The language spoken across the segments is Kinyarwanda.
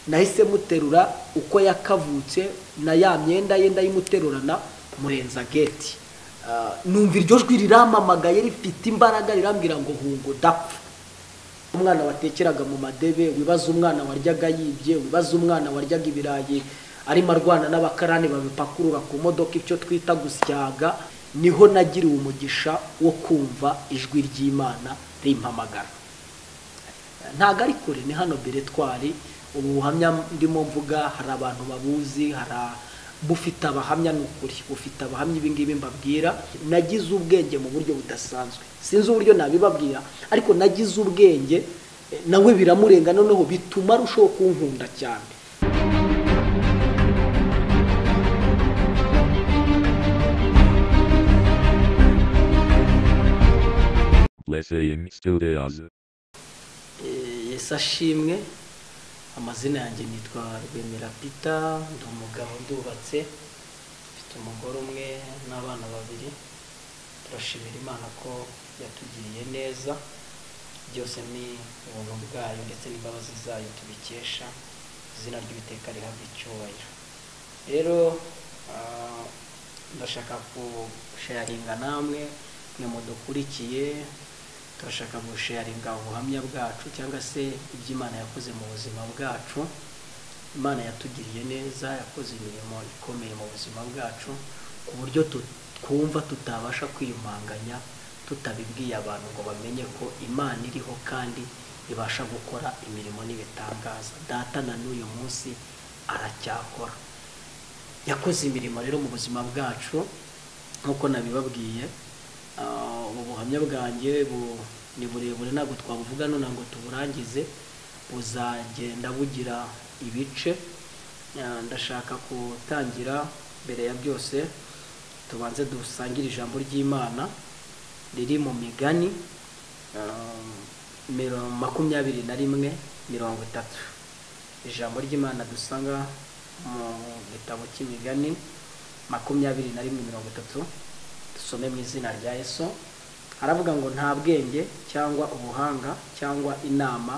nahise muterura uko yakavutse na ya myenda ye ndayimuterurana murenza geti numva iryo jwi rirampamagaye rifite imbaraga rirambwira ngo hungo dapfa umwana watekeraga mu madebe wibaza umwana waryaga yibye wibaza umwana waryaga ibirayi arimo arwana n'abakarani babipakurura ku modoka icyo twita gusyaga niho nagiriwe umugisha wo kumva ijwi ry'imana rimpamagara ntabwo ari kure ni hano beretwari ubu buhamya ndimo mvuga hari abantu babuzi hari bufite abahamya ni ukuri bufite abahamya ibingibi mbabwira nagize ubwenge mu buryo budasanzwe sinzi uburyo nabibabwira ariko nagize ubwenge nawe biramurenga noneho bituma arushaho kunkunda cyane Lyceum Studios. yesi ashimwe amazina yanjye nitwa rwemera pita ndi umugabo ndubatse mfite umugore umwe n'abana babiri turashimira imana ko yatugiriye neza byose ni ubuntu bwayo ndetse n'imbabazi zayo tubikesha izina ry'uwiteka rihabwa icyubahiro rero ah, ndashaka gusharinga namwe mwe mudukurikiye turashaka gusharinga ubuhamya bwacu cyangwa se ibyo imana yakoze mu buzima bwacu imana yatugiriye neza yakoze imirimo ikomeye mu buzima bwacu ku buryo tu- twumva tutabasha kwiyumanganya tutabibwiye abantu ngo bamenye ko imana iriho kandi ibasha gukora imirimo n'ibitangaza data na n'uyu munsi aracyakora yakoze imirimo rero mu buzima bwacu nk'uko nabibabwiye ah, ubu buhamya bwanjye bu- ni burebure ntabwo twabuvuga none ngo tuburangize buzagenda bugira ibice Ah, ndashaka gutangira mbere ya byose tubanze dusangire ijambo ry'imana riri mu migani ah, miro- makumyabiri na rimwe mirongo itatu ijambo ry'imana dusanga mu gitabo cy'imigani makumyabiri na rimwe mirongo itatu dusome mu izina rya yesu aravuga ngo nta bwenge cyangwa ubuhanga cyangwa inama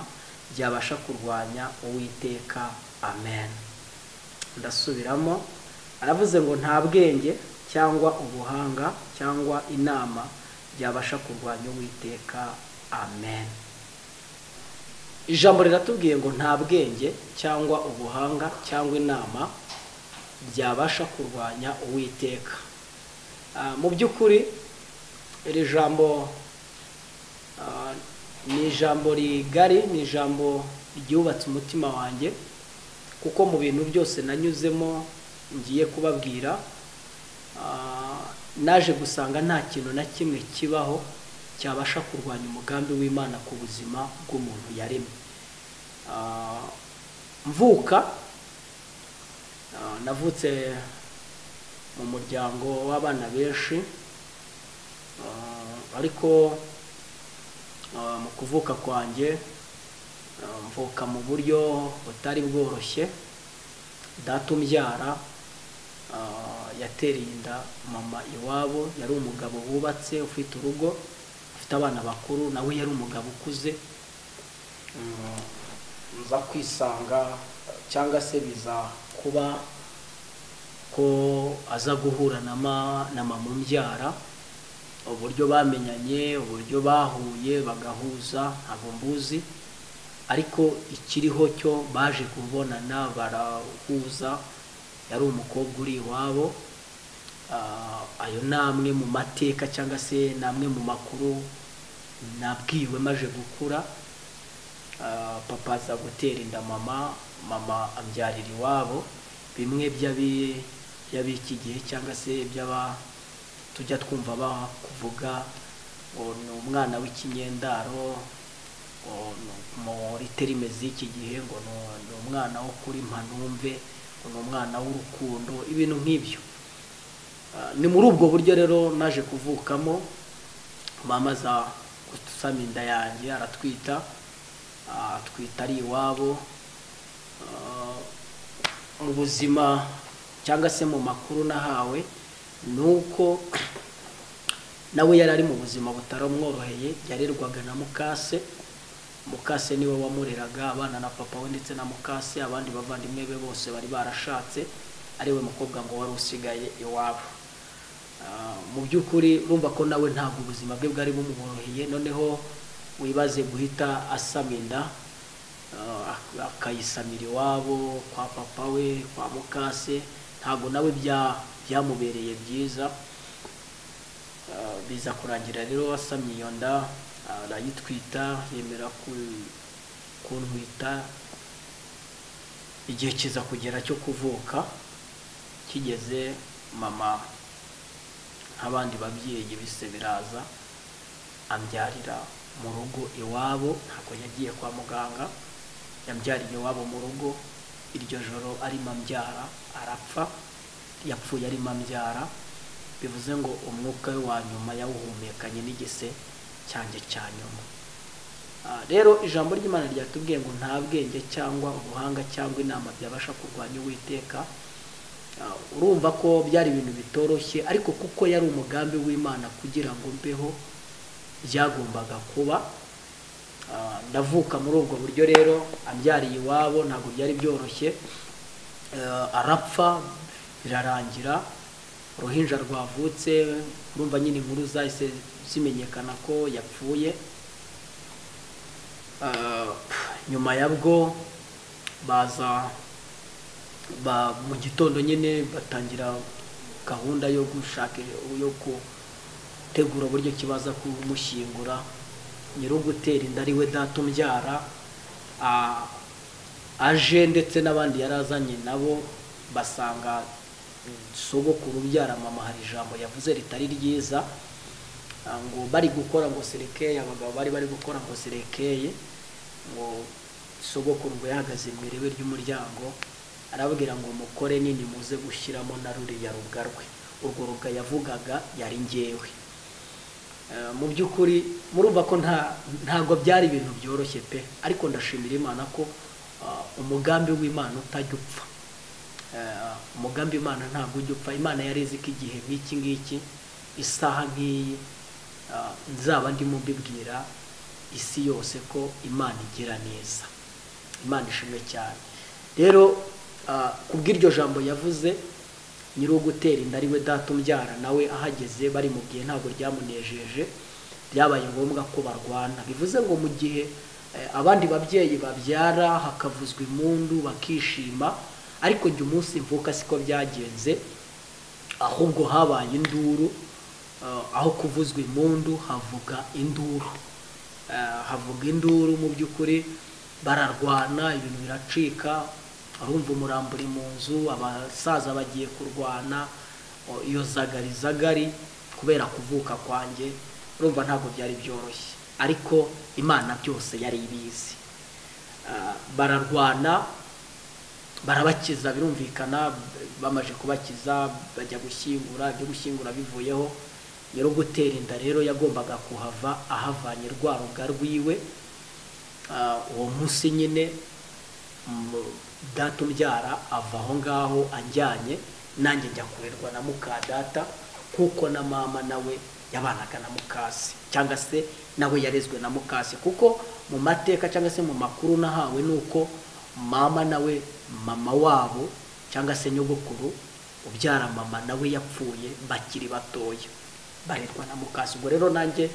byabasha kurwanya uwiteka amen ndasubiramo aravuze ngo nta bwenge cyangwa ubuhanga cyangwa inama byabasha kurwanya uwiteka amen ijambo riratubwiye ngo nta bwenge cyangwa ubuhanga cyangwa inama byabasha kurwanya uwiteka Ah, mu by'ukuri iri jambo ah, ni ijambo rigari ni ijambo ryubatse umutima wanjye kuko mu bintu byose nanyuzemo ngiye kubabwira ah, naje gusanga nta kintu na kimwe kibaho cyabasha kurwanya umugambi w'imana ku buzima bw'umuntu yaremye Ah, mvuka ah, navutse mu muryango w'abana benshi Ah, ariko ah, mu kuvuka kwanjye ah, mvuka mu buryo butari bworoshye data umbyara ah, yatereye inda mama iwabo yari umugabo wubatse ufite urugo ufite abana bakuru nawe yari umugabo ukuze Mm, nza kwisanga cyangwa se biza kuba ko aza guhura na ma na mama umbyara uburyo bamenyanye uburyo bahuye bagahuza ntabwo mbuzi ariko ikiriho cyo baje kubonana barahuza yari umukobwa uri iwabo Ah, ayo ni amwe mu mateka cyangwa se ni amwe mu makuru nabwiwe maje gukura Ah, papa aza gutera inda mama mama abyarira iwabo bimwe by'abi- by'ab'iki gihe cyangwa se by'aba tujya twumva bakuvuga ngo ni umwana w'ikinyendaro ngo ni- muri terime z'iki gihe ngo ni- ni umwana wo kuri mpanumve ngo ni umwana w'urukundo ibintu nk'ibyo Ah, ni muri ubwo buryo rero naje kuvukamo mama aza gusama inda yanjye aratwita ah, atwita ari iwabo Ah, mu buzima cyangwa se mu makuru nahawe ni uko nawe yari ari mu buzima butaromworoheye yarerwaga na mukase mukase niwe wamureraga abana na papa we ndetse na mukase abandi bavandimwe be bose bari barashatse ariwe mukobwa ngo wari usigaye iwabo Ah, mu by'ukuri urumva ko nawe ntabwo ubuzima bwe bwari bumworoheye noneho wibaze guhita asama inda ah, ak- akayisamira iwabo kwa papa we kwa mukase ntabwo nawe bya byamubereye byiza Ah, biza kurangira rero wasamye iyo nda arayitwita yemera ku- kuntwita igihe kiza kugera cyo kuvuka kigeze mama nk'abandi babyeyi bise biraza ambyarira mu rugo iwabo ntabwo yagiye kwa muganga yabyariye iwabo mu rugo iryo joro arimo ambyara arapfa yapfuye arimo ambyara bivuze ngo umwuka we wa nyuma yawuhumekanye n'igise cyanjye cya nyuma Ah, rero ijambo ry'imana ryatubwiye ngo nta bwenge cyangwa ubuhanga cyangwa inama byabasha kurwanya uwiteka Ah, urumva ko byari ibintu bitoroshye ariko kuko yari umugambi w'imana kugira ngo mbeho byagombaga kuba Ah, ndavuka muri ubwo buryo rero ambyariye iwabo ntabwo byari byoroshye Eh, arapfa birarangira uruhinja rwavutse urumva nyine inkuru zahise zimenyekana ko yapfuye Ah, nyuma ya bwo baza ba mu gitondo nyine batangira gahunda yo gushaka yo gutegura uburyo kibaza kumushyingura nyir'ugutera inda ariwe data umbyara ah, aje ndetse n'abandi yari azanye nabo basanga sogokuru ubyara mama hari ijambo yavuze ritari ryiza ah, ngo bari gukora ngo serekeye abagabo bari bari gukora ngo serekeye ngo sogokuru ngo yahagaze mu irebe ry'umuryango arababwira ngo mukore nini muze gushyiramo na ruriya rubwa rwe urwo rubwa yavugaga yari ngewe Eh, mu by'ukuri murumva ko nta ntabwo byari ibintu byoroshye pe ariko ndashimira imana ko ah, umugambi w'imana utajya upfa Eh, umugambi imana ntabwo ujya upfa imana yari izi ko igihe nk'iki ngiki isaha nk'iyi ah, nzaba ndimo mbibwira isi yose ko imana igira neza imana ishimwe cyane rero ah, kubw'iryo jambo yavuze nyiri ugutera inda ariwe data umbyara nawe ahageze bari mu gihe ntabwo ryamunejeje byabaye ngombwa ko barwana bivuze ngo mu gihe eh, abandi babyeyi babyara hakavuzwa impundu bakishima ariko jya umunsi mvuka siko byagenze ahubwo habaye induru ah, aho kuvuzwa impundu havuga induru Ah, havuga induru mu by'ukuri bararwana ibintu biracika arumva umurambo uri mu nzu abasaza bagiye kurwana o, iyo zagari zagari kubera kuvuka kwanjye urumva ntabwo byari byoroshye ariko imana byose yari ibizi Ah, bararwana barabakiza birumvikana bamaze kubakiza bajya gushyingura ibyo gushyingura bivuyeho nyiri gutera inda rero yagombaga kuhava ahavanye rwa ruga rwiwe Ah, uwo munsi nyine mu- data umbyara ava aho ngaho anjyanye nanjye njya kurerwa na muka data kuko na mama nawe yabanaga na mukase cyangwa se nawe yarezwe na mukase kuko mu mateka cyangwa se mu makuru nahawe ni uko mama nawe mama wabo cyangwa se nyogokuru ubyara mama nawe yapfuye bakiri batoya barerwa na mukase ubwo rero nanjye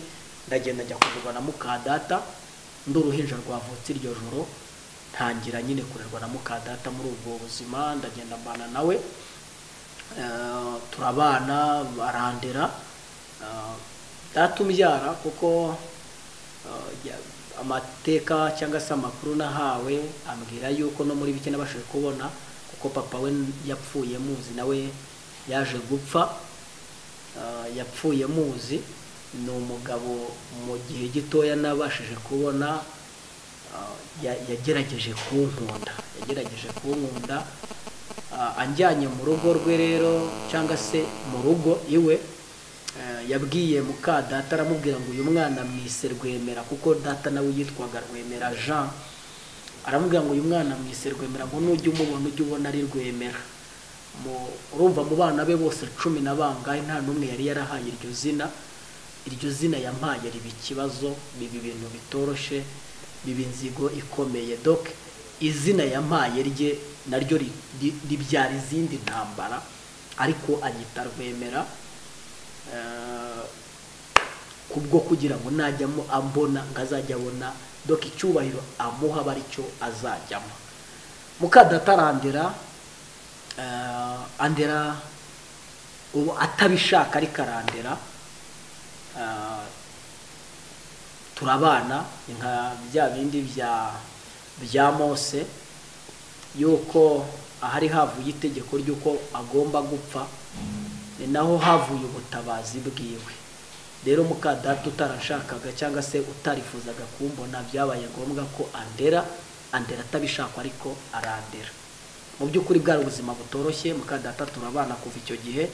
ndagenda njya kurerwa na muka data ndi uruhinja rwavutse iryo joro ntangira nyine kurerwa na muka data muri ubwo buzima ndagenda mbana nawe Eh, turabana barandera Eh, data umbyara kuko eh, ya- amateka cyangwa se amakuru nahawe ambwira yuko no muri bike nabashije kubona kuko papa we yapfuye muzi nawe yaje gupfa Ah, yapfuye muzi ni umugabo mu gihe gitoya nabashije kubona ah, ya- yagerageje kunkunda yagerageje kunkunda Ah, anjyanye mu rugo rwe rero cyangwa se mu rugo iwe eh, yabwiye muka data aramubwira ngo uyu mwana mwise rwemera kuko data nawe yitwaga rwemera jean aramubwira ngo uyu mwana mwise rwemera ngo nujya umubona ujye ubona ari rwemera Mu- urumva mu bana be bose cumi na bangahe nta n'umwe yari yarahaye iryo zina iryo zina yampaye riba ikibazo biba ibintu bitoroshye biba inzigo ikomeye doc izina yampaye rye naryo ri- ri- ribyara izindi ntambara ariko anyita rwemera eh, kubwo kugira ngo najyamo ambona ngo azajya abona doc icyubahiro amuha aba aricyo azajyamo mukadatarandera andera ubu atabishaka ariko arandera eh, turabana ni nka bya bindi bya bya mose yuko ahari havuye itegeko ry'uko agomba gupfa ni naho havuye ubutabazi bwiwe rero mukadata utarashakaga cyangwa se utarifuzaga kumbona byabaye ngombwa ko andera andera atabishakwa ariko arandera mu by'ukuri bwari ubuzima butoroshye mukadata turabana kuva icyo gihe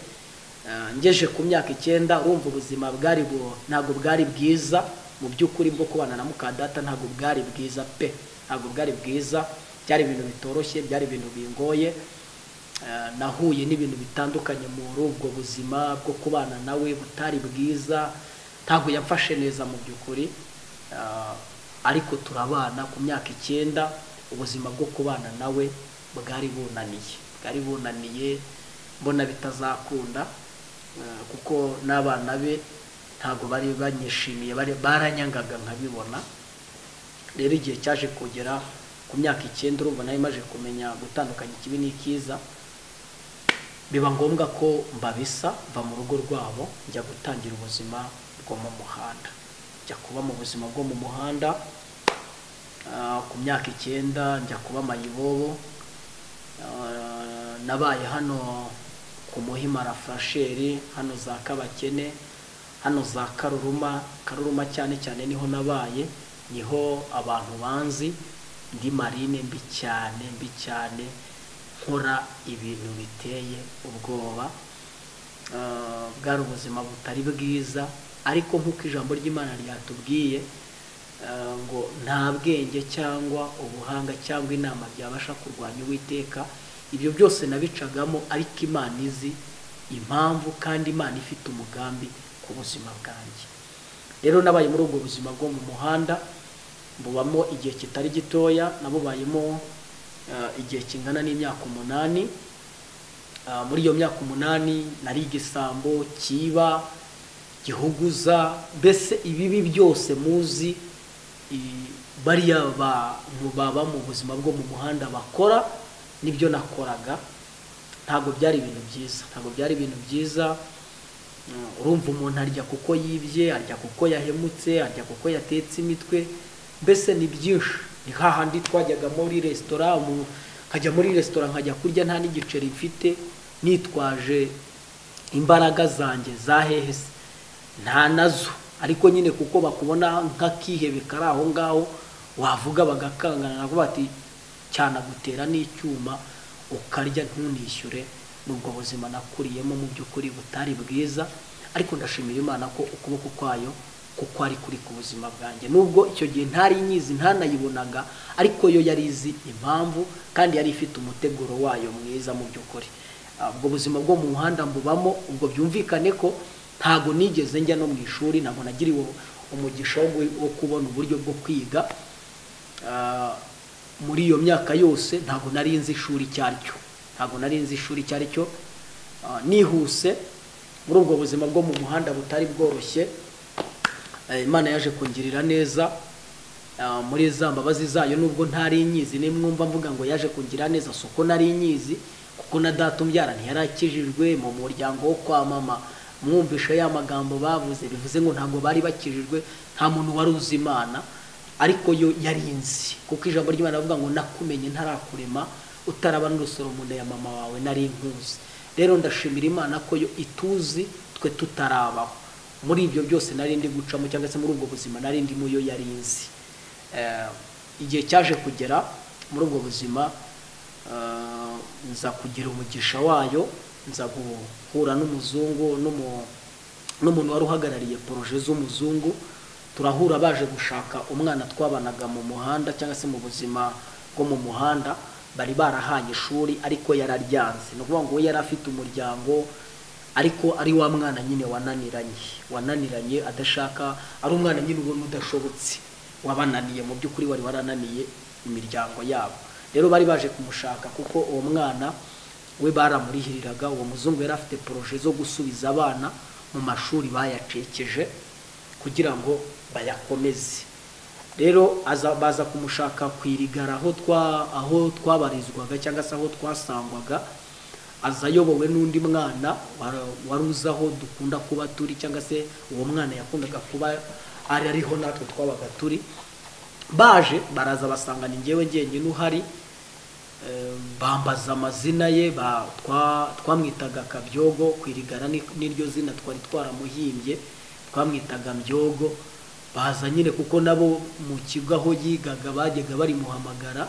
Eh, ngeje ku myaka icyenda urumva ubuzima bwari bu- ntabwo bwari bwiza mu by'ukuri bwo kubana na mukadata ntabwo bwari bwiza pe ntabwo bwari bwiza byari ibintu bitoroshye byari ibintu bingoye Eh, nahuye n'ibintu bitandukanye muri ubwo buzima bwo kubana nawe butari bwiza ntabwo yamfashe neza mu by'ukuri Eh, ariko turabana ku myaka icyenda ubuzima bwo kubana nawe bwari bunaniye bwari bunaniye mbona bitazakunda eh, kuko n'abana be ntabwo bari banyishimiye bari baranyangaga nkabibona rero igihe cyaje kugera ku myaka icyenda urumva nawe maje kumenya gutandukanya ikibi n'ikiza biba ngombwa ko mbabisa mva mu rugo rwabo njya gutangira ubuzima bwo mu muhanda njya kuba mu buzima bwo mu muhanda ah, ku myaka icyenda njya kuba mayibobo Ah, nabaye hano ku muhima rafurasheri hano za kabakene hano za karuruma karuruma cyane cyane niho nabaye niho abantu banzi ndi marine mbi cyane mbi cyane nkora ibintu biteye ubwoba Ah, bwari ubuzima butari bwiza ariko nk'uko ijambo ry'imana ryatubwiye eh, ngo nta bwenge cyangwa ubuhanga cyangwa inama byabasha kurwanya uwiteka ibyo byose nabicagamo ariko imana izi impamvu kandi imana ifite umugambi ku buzima bwanjye rero nabaye muri ubwo buzima bwo mu muhanda bubamo igihe kitari gitoya nabubayemo eh, igihe kingana n'imyaka umunani Ah, muri iyo myaka umunani nari igisambo kiba gihuguza mbese ibibi byose muzi i- bariya bantu baba mu buzima bwo mu muhanda bakora nibyo nakoraga ntabwo byari ibintu byiza ntabwo byari ibintu byiza Mm, urumva umuntu arya kuko yibye arya kuko yahemutse arya kuko yatetse imitwe mbese ni byinshi ni hahandi twajyaga muri resitora umuntu nkajya muri resitora nkajya kurya nta n'igiceri mfite nitwaje imbaraga zanjye za hehe se nta nazo ariko nyine kuko bakubona nk'akihebeka ari aho ngaho wavuga bagakangana navuga bati cyanagutera n'icyuma ukarya ntunishyure n'ubwo buzima nakuriyemo mu by'ukuri butari bwiza ariko ndashimira imana ko ukuboko kwayo kuko ari kuri ku buzima bwanjye nubwo icyo gihe ntari nyizi ntanayibonaga ariko yo yari izi impamvu kandi yari ifite umuteguro wayo mwiza mu by'ukuri Ah, ubwo buzima bwo mu muhanda mbubamo ubwo byumvikane ko ntabwo nigeze njya no mu ishuri ntabwo nagiriwe umugisha wo gu- wo kubona uburyo bwo kwiga Ah, muri iyo myaka yose ntabwo nari nzi ishuri icyo ari cyo ntabwo nari nzi ishuri icyo ari cyo Ah, nihuse muri ubwo buzima bwo mu muhanda butari bworoshye eh, imana yaje kungirira neza Ah, muri za mbabazi zayo nubwo ntari nyizi nimwumva mvuga ngo yaje kungira neza si uko nari nyizi kuko na data umbyara ntiyarakijijwe mu muryango wo kwa mama mwumvisha ya magambo bavuze bivuze ngo ntabwo bari bakijijwe nta muntu wari uzi imana ariko yo yarinzi kuko ijambo ry'imana rivuga ngo nakumenye ntarakurema utaraba n'urusoro mu nda ya mama wawe nari nkuzi rero ndashimira imana ko yo ituzi twe tutarabaho muri ibyo byose nari ndi gucamo cyangwa se muri ubwo buzima nari ndimo yo yarinzi Eh, igihe cyaje kugera muri ubwo buzima eh, nza kugira umugisha wayo nza guhura n'umuzungu n'umu- n'umuntu wari uhagarariye poroje z'umuzungu turahura baje gushaka umwana twabanaga mu muhanda cyangwa se mu buzima bwo mu muhanda bari barahaye ishuri ariko yararyanze ni ukuvuga ngo we yari afite umuryango ariko ari wa mwana nyine wananiranye wananiranye adashaka ari umwana nyine ubona udashobotse wabananiye mu by'ukuri wari warananiye imiryango yabo rero bari baje kumushaka kuko uwo mwana we baramurihiriraga uwo muzungu yari afite poroje zo gusubiza abana mu mashuri bayacekeje kugira ngo bayakomeze rero aza baza kumushaka ku irigara aho twa aho twabarizwaga cyangwa se aho twasangwaga aza ayobowe n'undi mwana wara- wari uzi aho dukunda kuba turi cyangwa se uwo mwana yakundaga kuba ari ariho natwe twabaga turi baje baraza basanga ni njyewe njyenyine uhari Eh, bambaza amazina ye ba- twa- twamwitaga kabyogo kwirigara ni- niryo zina twari twaramuhimbye twamwitaga mbyogo baza nyine kuko nabo mu kigo aho yigaga bajyaga barimuhamagara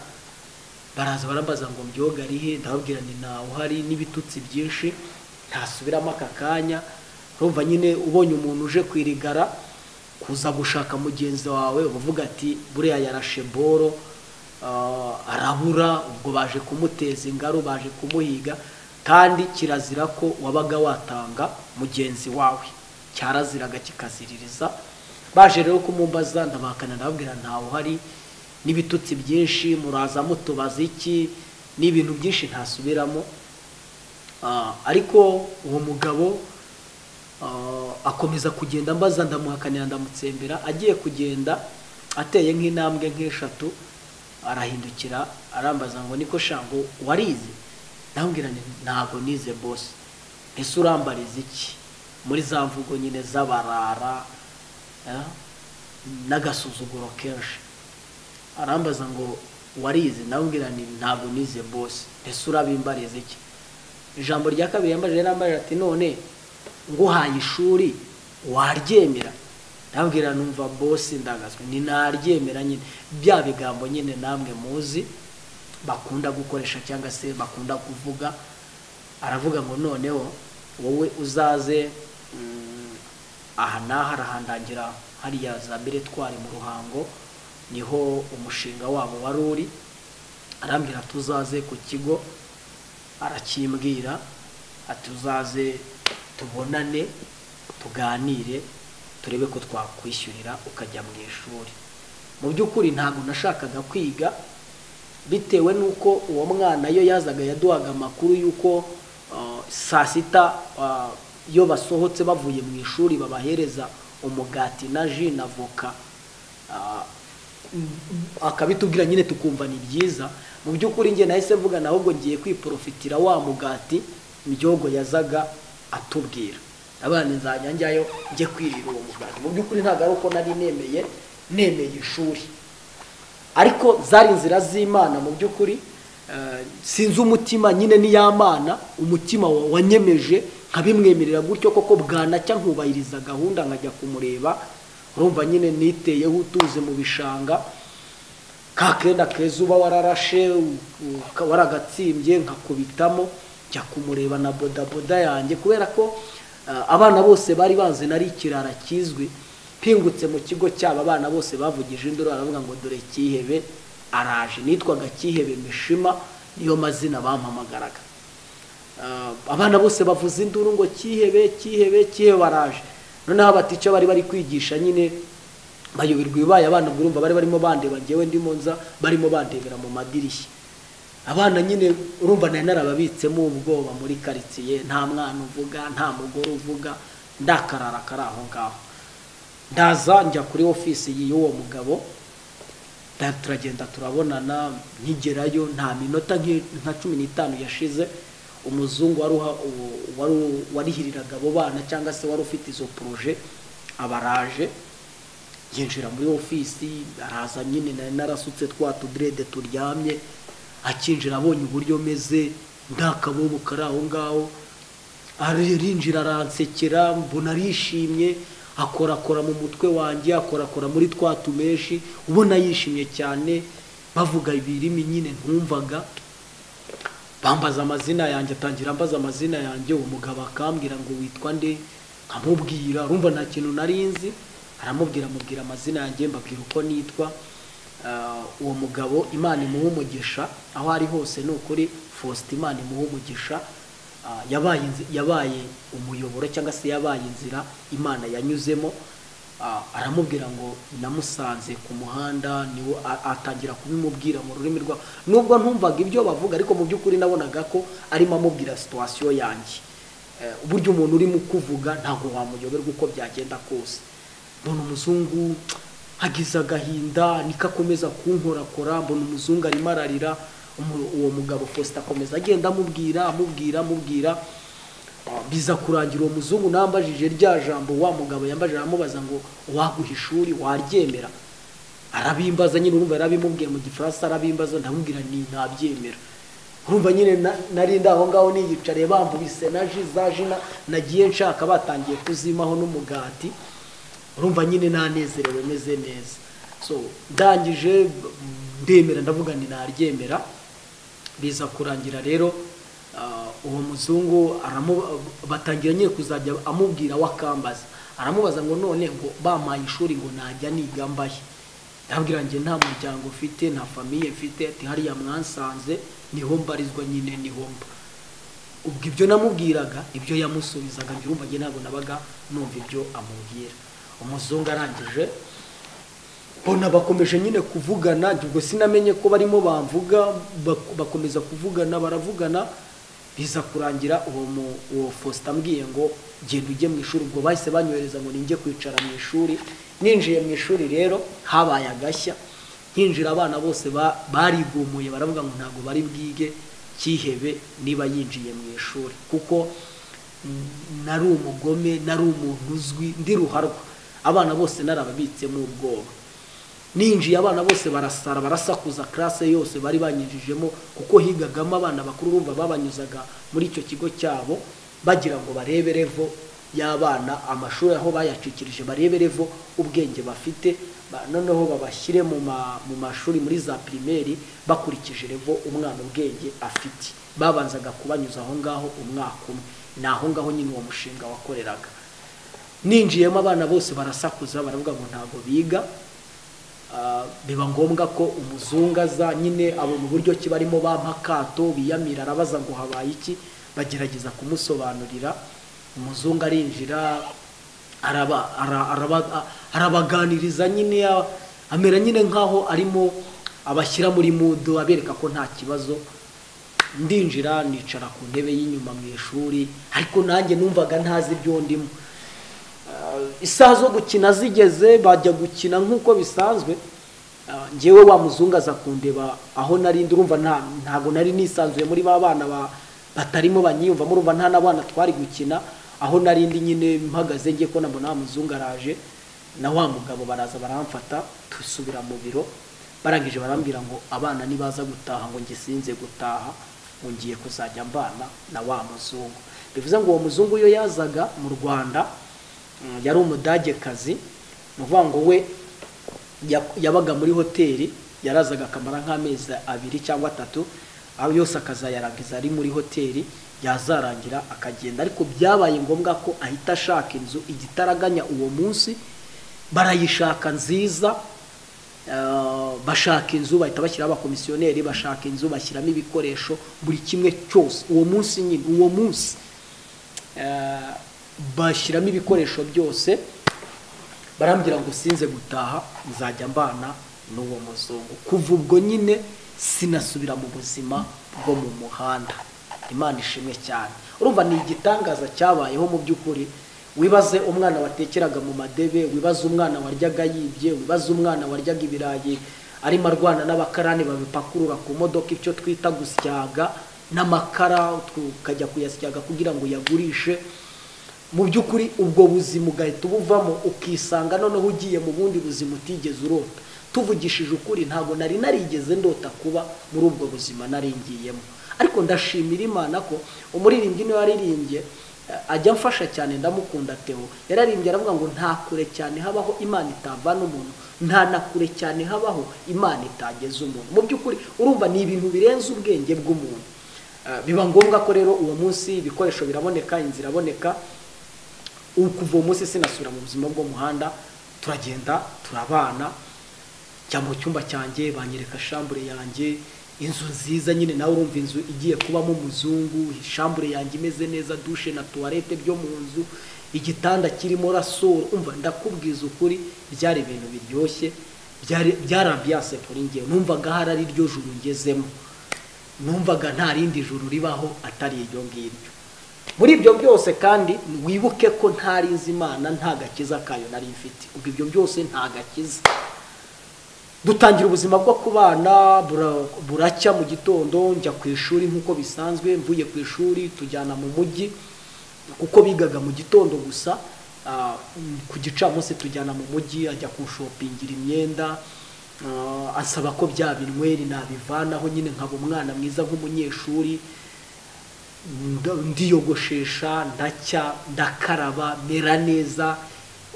baraza barambaza ngo mbyogo ari he ndababwira ni ntawe uhari n'ibitutsi byinshi ntasubiramo aka kanya urumva nyine ubonye umuntu uje kwirigara kuza gushaka mugenzi wawe uba uvuga ati buriya yarashe boro ah, arabura ubwo baje kumuteza ingaru baje kumuhiga kandi kirazira ko wabaga watanga mugenzi wawe cyaraziraga kikaziririza baje rero kumumbaza ndabahakana ndababwira ntawe uhari n'ibitutsi byinshi muraza mutubaza iki n'ibintu byinshi ntasubiramo Ah, ariko uwo mugabo ah, akomeza kugenda mbaza ndamuhakanira ndamutsembera agiye kugenda ateye nk'intambwe nk'eshatu arahindukira arambaza ngo niko shango warize ndamubwira nti ntabwo nize bose ese urambariza iki muri za mvugo nyine z'abarara eh, n'agasuzuguro kenshi arambaza ngo warize ndamubwira nti ntabwo nize bose ese urabimbariza iki ijambo rya kabiri yambajije yarambajije ati none nguhaye ishuri waryemera ndabwira numva bosi ndagazwe ni naryemera nyine bya bigambo nyine namwe muzi bakunda gukoresha cyangwa se bakunda kuvuga aravuga ngo noneho wowe uzaze mm, aha n'aha arahandangira hariya za miretwari mu ruhango niho umushinga wabo wari uri arambwira ati uzaze ku kigo arakimbwira ati uzaze tubonane tuganire turebe ko twakwishyurira ukajya mu ishuri mu by'ukuri ntabwo nashakaga kwiga bitewe n'uko uwo mwana yo yazaga yaduhaga amakuru y'uko ah, saa sita ah, iyo basohotse bavuye mu ishuri babahereza umugati na ji na voka Ah, akabitubwira nyine tukumva ni byiza mu by'ukuri njye nahise mvuga na ahubwo ngiye kwiporofitira wa mugati mbyogo yazaga atubwira abana nzajya njyayo njye kwirira uwo mugati mu by'ukuri ntabwo ari uko nari nemeye nemeye ishuri ariko zari inzira z'imana mu by'ukuri eh, sinzi umutima nyine ni ya mana umutima wa- wanyemeje nkabimwemerera gutyo koko bwanacya nkubahiriza gahunda nkajya kumureba urumva nyine niteyeho utuze mu bishanga ka kenda keza uba wararashe u- u- waragatsimbye nkakubitamo njya kumureba na bodaboda yanjye kubera ko ah, abana bose bari banze nari ikirara kizwi mpingutse mu kigo cyabo abana bose bavugije induru aravuga ngo dore kihebe araje nitwaga kihebe mishima niyo mazina bampamagaraga Ah, abana bose bavuza induru ngo kihebe kihebe kihebe baraje noneho abatica bari bari kwigisha nyine bayoberwa ibibaye abana ubwo urumva bari barimo bandeba njyewe ndimo nza barimo bandebera mu madirishya abana nyine urumva nari narababitsemo ubwoba muri karitsiye nta mwana uvuga nta mugore uvuga ndakarara kari aho ngaho ndaza njya kuri ofisi y'uwo mugabo Da- turagenda turabonana nkigerayo nta minota nk'i- nka cumi n'itanu yashize umuzungu wari uha- u- wari- warihiriraga abo bana cyangwa se wari ufite izo poroje abaraje yinjira muri ofisi araza nyine nari narasutse twa tudirede turyamye akinjira abonye uburyo meze nta kabobo kari aho ngaho arinjira aransekera mbona arishimye akorakora mu mutwe wanjye akorakora muri twa tumeshi ubona yishimye cyane bavuga ibirimi nyine ntumvaga bambaza amazina yanjye atangira ambaza amazina yanjye uwo mugabo akambwira ngo witwa nde nkamubwira urumva nta kintu nari nzi aramubwira amubwira amazina yanjye mbabwira uko nitwa Ah, uwo mugabo imana imuha umugisha aho ari hose ni ukuri faustin imana imuha umugisha Ah, yabaye inzi- yabaye umuyoboro cyangwa se yabaye inzira imana yanyuzemo ah, aramubwira ngo namusanze ku muhanda niwe a- atangira kubimubwira mu rurimi rwa nubwo ntumvaga ibyo bavuga ariko mu by'ukuri nabonaga ko arimo amubwira situwasiyo yanjye Eh, uburyo umuntu urimo kuvuga ntabwo wamuyoberwa uko byagenda kose mbona umuzungu hagize agahinda niko akomeza kunkorakora mbona umuzungu arimo ararira umu- uwo mugabo faustin akomeza agenda amubwira amubwira amubwira Ah, biza kurangira uwo muzungu nambajije rya jambo wa mugabo yambajije aramubaza ngo waguha ishuri waryemera arabimbaza nyine urumva yarabimubwiye mu gifaransa arabimbaza ndamubwira ni ntabyemera urumva nyine na- nari ndi aho ngaho niyicariye bambubise na ji za ji na- nagiye nshaka batangiye kuzimaho n'umugati urumva nyine nanezerewe meze neza so ndangije ndemera ndavuga ni naryemera biza kurangira rero ah, uwo muzungu aramu- batangira nyine kuzajya amubwira we akambaza aramubaza ngo none ngo bampaye ishuri ngo najya niga mbahe ndabwira njye nta muryango mfite nta famiye mfite ati hariya mwansanze niho mbarizwa nyine niho mba ubwo ibyo namubwiraga ibyo yamusubizaga njye urumva njye ntabwo nabaga numva ibyo amubwira umuzungu arangije mbona bakomeje nyine kuvugana ubwo sinamenye ko barimo bamvuga bak- bakomeza kuvugana baravugana biza kurangira uwo mu- uwo faustin ambwiye ngo genda ujye mu ishuri ubwo bahise banyohereza ngo ninjye kwicara mu ishuri ninjiye mu ishuri rero habaye agashya hinjira abana bose ba- barigumuye baravuga ngo ntabwo bari bwige cyihebe niba yinjiye mu ishuri kuko mm, nari umugome nari umuntu uzwi ndi ruharwa abana bose narababitsemo ubwoba ninjiye abana bose barasara barasakuza classe yose bari banyinjijemo kuko higagamo abana bakuru bumva babanyuzaga muri icyo kigo cyabo bagira ngo barebe revo y'abana amashuri aho bayacikirije barebe revo ubwenge bafite ba- noneho babashyire mu ma- mu mashuri muri za pirimeri bakurikije revo umwana ubwenge afite babanzaga kubanyuza aho ngaho umwaka umwe ni aho ngaho nyine uwo mushinga wakoreraga ninjiyemo abana bose barasakuza baravuga ngo ntabwo biga Ah, biba ngombwa ko umuzungu aza nyine abona uburyo ki barimo bampa akato biyamira arabaza ngo habaye iki bagerageza kumusobanurira umuzungu arinjira araba- ara- araba- a- arabaganiriza nyine a- amera nyine nk'aho arimo abashyira muri mudu abereka ko nta kibazo ndinjira nicara ku ntebe y'inyuma mu ishuri ariko nanjye numvaga ntazi ibyo ndimo isaha zo gukina zigeze bajya gukina nk'uko bisanzwe Ah, njyewe wa muzungu aza kundeba aho nari ndi urumva nta- ntabwo nari nisanzuye muri ba bana ba- batarimo banyiyumvamo urumva nta n'abana twari gukina aho nari ndi nyine mpagaze ngiye ko nabona wa muzungu araje na wa mugabo baraza baramfata dusubira mu biro barangije barambwira ngo abana nibaza gutaha ngo njye sinze gutaha ngo ngiye kuzajya mbana na wa muzungu bivuze ngo uwo muzungu iyo yazaga mu rwanda mm, yari umudagekazi ni ukuvuga ngo we ya- yabaga muri hoteli yarazaga akamara nk'amezi abiri cyangwa atatu aho yose akazayarangiza ari muri hoteli yazarangira akagenda ariko byabaye ngombwa ko ahita ashaka inzu igitaraganya uwo munsi barayishaka nziza eh, bashaka inzu bahita bashyiraho abakomisiyoneri bashaka inzu bashyiramo ibikoresho buri kimwe cyose uwo munsi nyine uwo munsi eh, bashyiramo ibikoresho byose barambwira ngo sinze gutaha nzajya mbana n'uwo muzungu kuva ubwo nyine sinasubira mu buzima bwo mu muhanda imana ishimwe cyane urumva ni igitangaza cyabayeho mu by'ukuri wibaze umwana watekeraga mu madebe wibaze umwana waryaga yibye wibaze umwana waryaga ibirayi arimo arwana n'abakarani babipakurura ku modoka icyo twita gusyaga n'amakara tukajya kuyasyaga kugira ngo uyagurishe mu by'ukuri ubwo buzima ugahita ubuvamo ukisanga noneho ugiye mu bundi buzima utigeze urota tuvugishije ukuri ntabwo nari narigeze ndota kuba muri ubwo buzima nari ngiyemo ariko ndashimira imana ko umuririmbyi niwe waririmbye eh, ajya amfasha cyane ndamukunda teo yararimbye aravuga ngo nta kure cyane habaho imana itavana umuntu nta na kure cyane habaho imana itageza umuntu mu by'ukuri urumva ni ibintu birenze ubwenge bw'umuntu Eh, biba ngombwa ko rero uwo munsi ibikoresho biraboneka inzira iraboneka ubu kuva uwo munsi sinasubira mu buzima bwo muhanda turagenda turabana njya mu cyumba cyanjye banyereka shambure yanjye inzu nziza nyine nawe urumva inzu igiye kubamo umuzungu ishambure yanjye imeze neza dushe na tuwarete byo mu nzu igitanda kirimo rasoro umva ndakubwiza ukuri byari ibintu biryoshye byari byarabyase kuri ngewe numvaga hari ari ryo juru ngezemo numvaga nta rindi juru ribaho atari iryo ngiryo muri ibyo byose kandi wibuke ko ntari nzi imana nta gakiza kayo nari mfite ubwo ibyo byose nta gakiza dutangira ubuzima bwo kubana bura- buracya mu gitondo njya ku ishuri nk'uko bisanzwe mvuye ku ishuri tujyana mu mujyi kuko bigaga mu gitondo gusa ah, ku gicamunsi tujyana mu mujyi ajya kushopingira imyenda ah, ansaba ko bya binyweri nabivanaho nyine nkaba umwana mwiza nk'umunyeshuri nd- ndiyogoshesha ndacya ndakaraba mera neza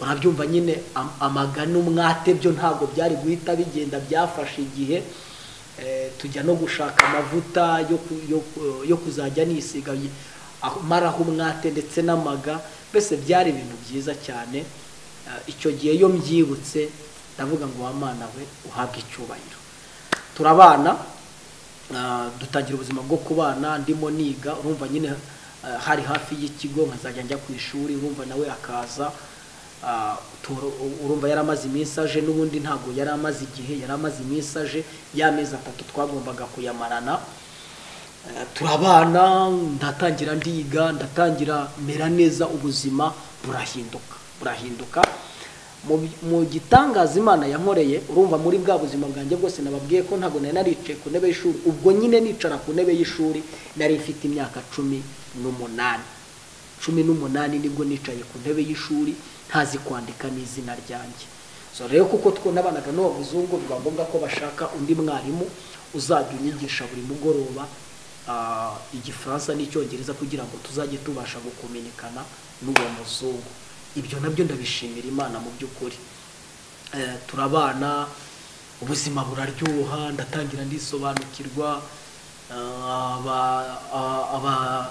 urabyumva nyine am- amagana umwate byo ntabwo byari guhita bigenda byafashe igihe Eh, tujya no gushaka amavuta yo ku- yo ku- yo kuzajya nisiga yi- aho- maraho umwate ndetse n'amaga mbese byari ibintu byiza cyane Eh, icyo gihe iyo mbyibutse ndavuga ngo wamana we uhabwe icyubahiro turabana Ah, dutangira ubuzima bwo kubana ndimo niga urumva nyine ah, hari hafi y'ikigo nkazajya njya ku ishuri urumva nawe akaza Ah, tu- urumva yari amaze iminsi aje n'ubundi ntabwo yari amaze igihe yari amaze iminsi aje y'amezi atatu twagombaga kuyamarana Eh, turabana ndatangira ndiga ndatangira mera neza ubuzima burahinduka burahinduka Mu bi- mu gitangaza imana yankoreye urumva muri bwa buzima bwanjye bwose nababwiye ko ntabwo nari naricaye ku ntebe y'ishuri ubwo nyine nicara ku ntebe y'ishuri nari mfite imyaka cumi n'umunani cumi n'umunani nibwo nicaye ku ntebe y'ishuri ntazi kwandika n'izina ryanjye so rero kuko twunabanaga n'abazungu biba ngombwa ko bashaka undi mwarimu uzajya unyigisha buri mugoroba ah, igifaransa n'icyongereza kugira ngo tuzajye tubasha gukominikana n'uwo muzungu ibyo nabyo ndabishimira imana mu by'ukuri Eh, turabana ubuzima buraryoha ndatangira ndisobanukirwa ah, aba- ah, aba-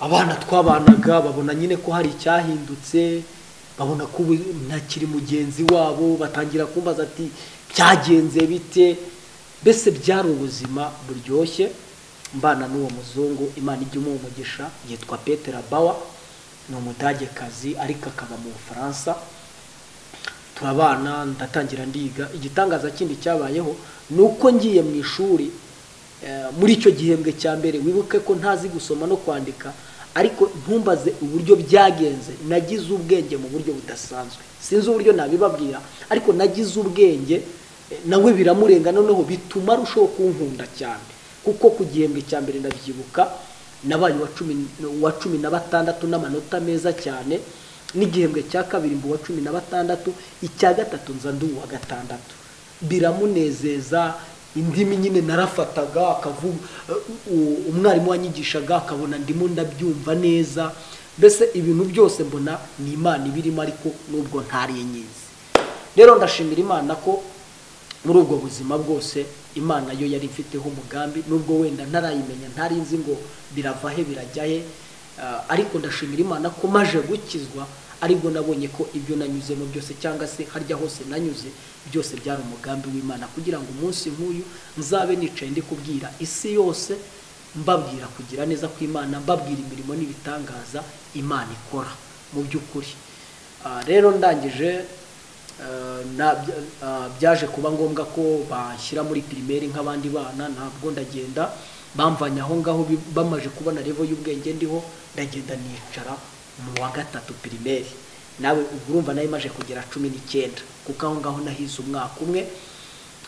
abana twabanaga babona nyine ko hari icyahindutse babona ko ubu ntakiri mugenzi wabo batangira kumbaza ati byagenze bite mbese byari ubuzima buryoshye mbana n'uwo muzungu imana ijya imuha umugisha yitwa petera bawa ni umudagekazi ariko akaba mu bufaransa turabana ndatangira ndiga igitangaza kindi cyabayeho ni uko ngiye mu ishuri eh, muri icyo gihembwe cya mbere wibuke ko ntazi gusoma no kwandika ariko ntumbaze uburyo byagenze nagize ubwenge mu buryo budasanzwe sinzi uburyo nabibabwira ariko nagize ubwenge eh, nawe biramurenga noneho bituma arushaho kunkunda cyane kuko ku gihembwe cya mbere ndabyibuka nabaye uwa cumi uwa cumi na batandatu n'amanota meza cyane n'igihembwe cya kabiri mba uwa cumi na batandatu icya gatatu nza ndi uwa gatandatu biramunezeza indimi nyine narafataga akavuga u- u- umwarimu wanyigishaga akabona ndimo ndabyumva neza mbese ibintu byose mbona ni imana ibirimo ariko nubwo ntari nyizi rero ndashimira imana ko muri ubwo buzima bwose imana yo yari ifiteho umugambi nubwo wenda ntarayimenya ntari nzi ngo birava he birajya he ah, ariko ndashimira imana ko maje gukizwa aribwo nabonye ko ibyo nanyuzemo byose cyangwa se harya hose nanyuze byose byari umugambi w'imana kugira ngo umunsi nk'uyu nzabe nicaye ndi kubwira isi yose mbabwira kugira neza kw'imana mbabwira imirimo n'ibitangaza imana ikora mu by'ukuri Ah, rero ndangije Eh, na- bya- eh, byaje kuba ngombwa ko bashyira muri pirimeri nk'abandi bana ntabwo ndagenda bamvanye aho ngaho bi- bamaze kubona revo y'ubwenge ndiho ndagenda nicara mu wa gatatu pirimeri nawe ubwo urumva nayo imaze kugera cumi n'icyenda kuko aho ngaho nahize umwaka umwe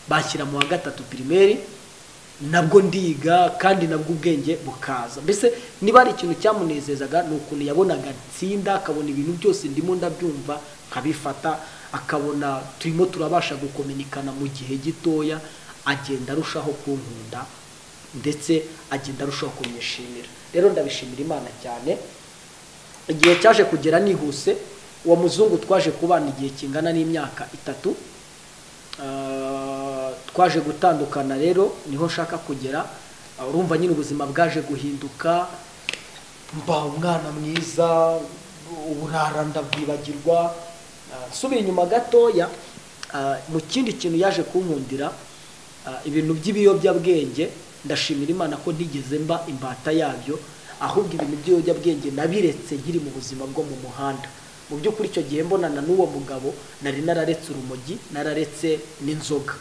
bashyira mu wa gatatu pirimeri nabwo ndiga kandi nabwo ubwenge bukaza mbese niba hari ikintu cyamunezezaga ni ukuntu yabonaga nsinda akabona ibintu byose ndimo ndabyumva nkabifata akabona turimo turabasha gukominikana mu gihe gitoya agenda arushaho kunkunda ndetse agenda arushaho kumwishimira rero ndabishimira imana cyane igihe cyaje kugera nihuse uwo muzungu twaje kubana igihe kingana n'imyaka itatu Ah, twaje gutandukana rero niho nshaka kugera Ah, urumva nyine ubuzima bwaje guhinduka mba umwana mwiza uburara ndabwibagirwa Ah, nsubira inyuma gatoya ah, mu kindi kintu yaje kunkundira Ah, ibintu by'ibiyobyabwenge ndashimira imana ko nigeze mba imbata yabyo ahubwo ibintu by'ibiyobyabwenge nabiretse nkiri mu buzima bwo mu muhanda mu by'ukuri icyo gihe mbonana n'uwo mugabo nari nararetse urumogi nararetse n'inzoga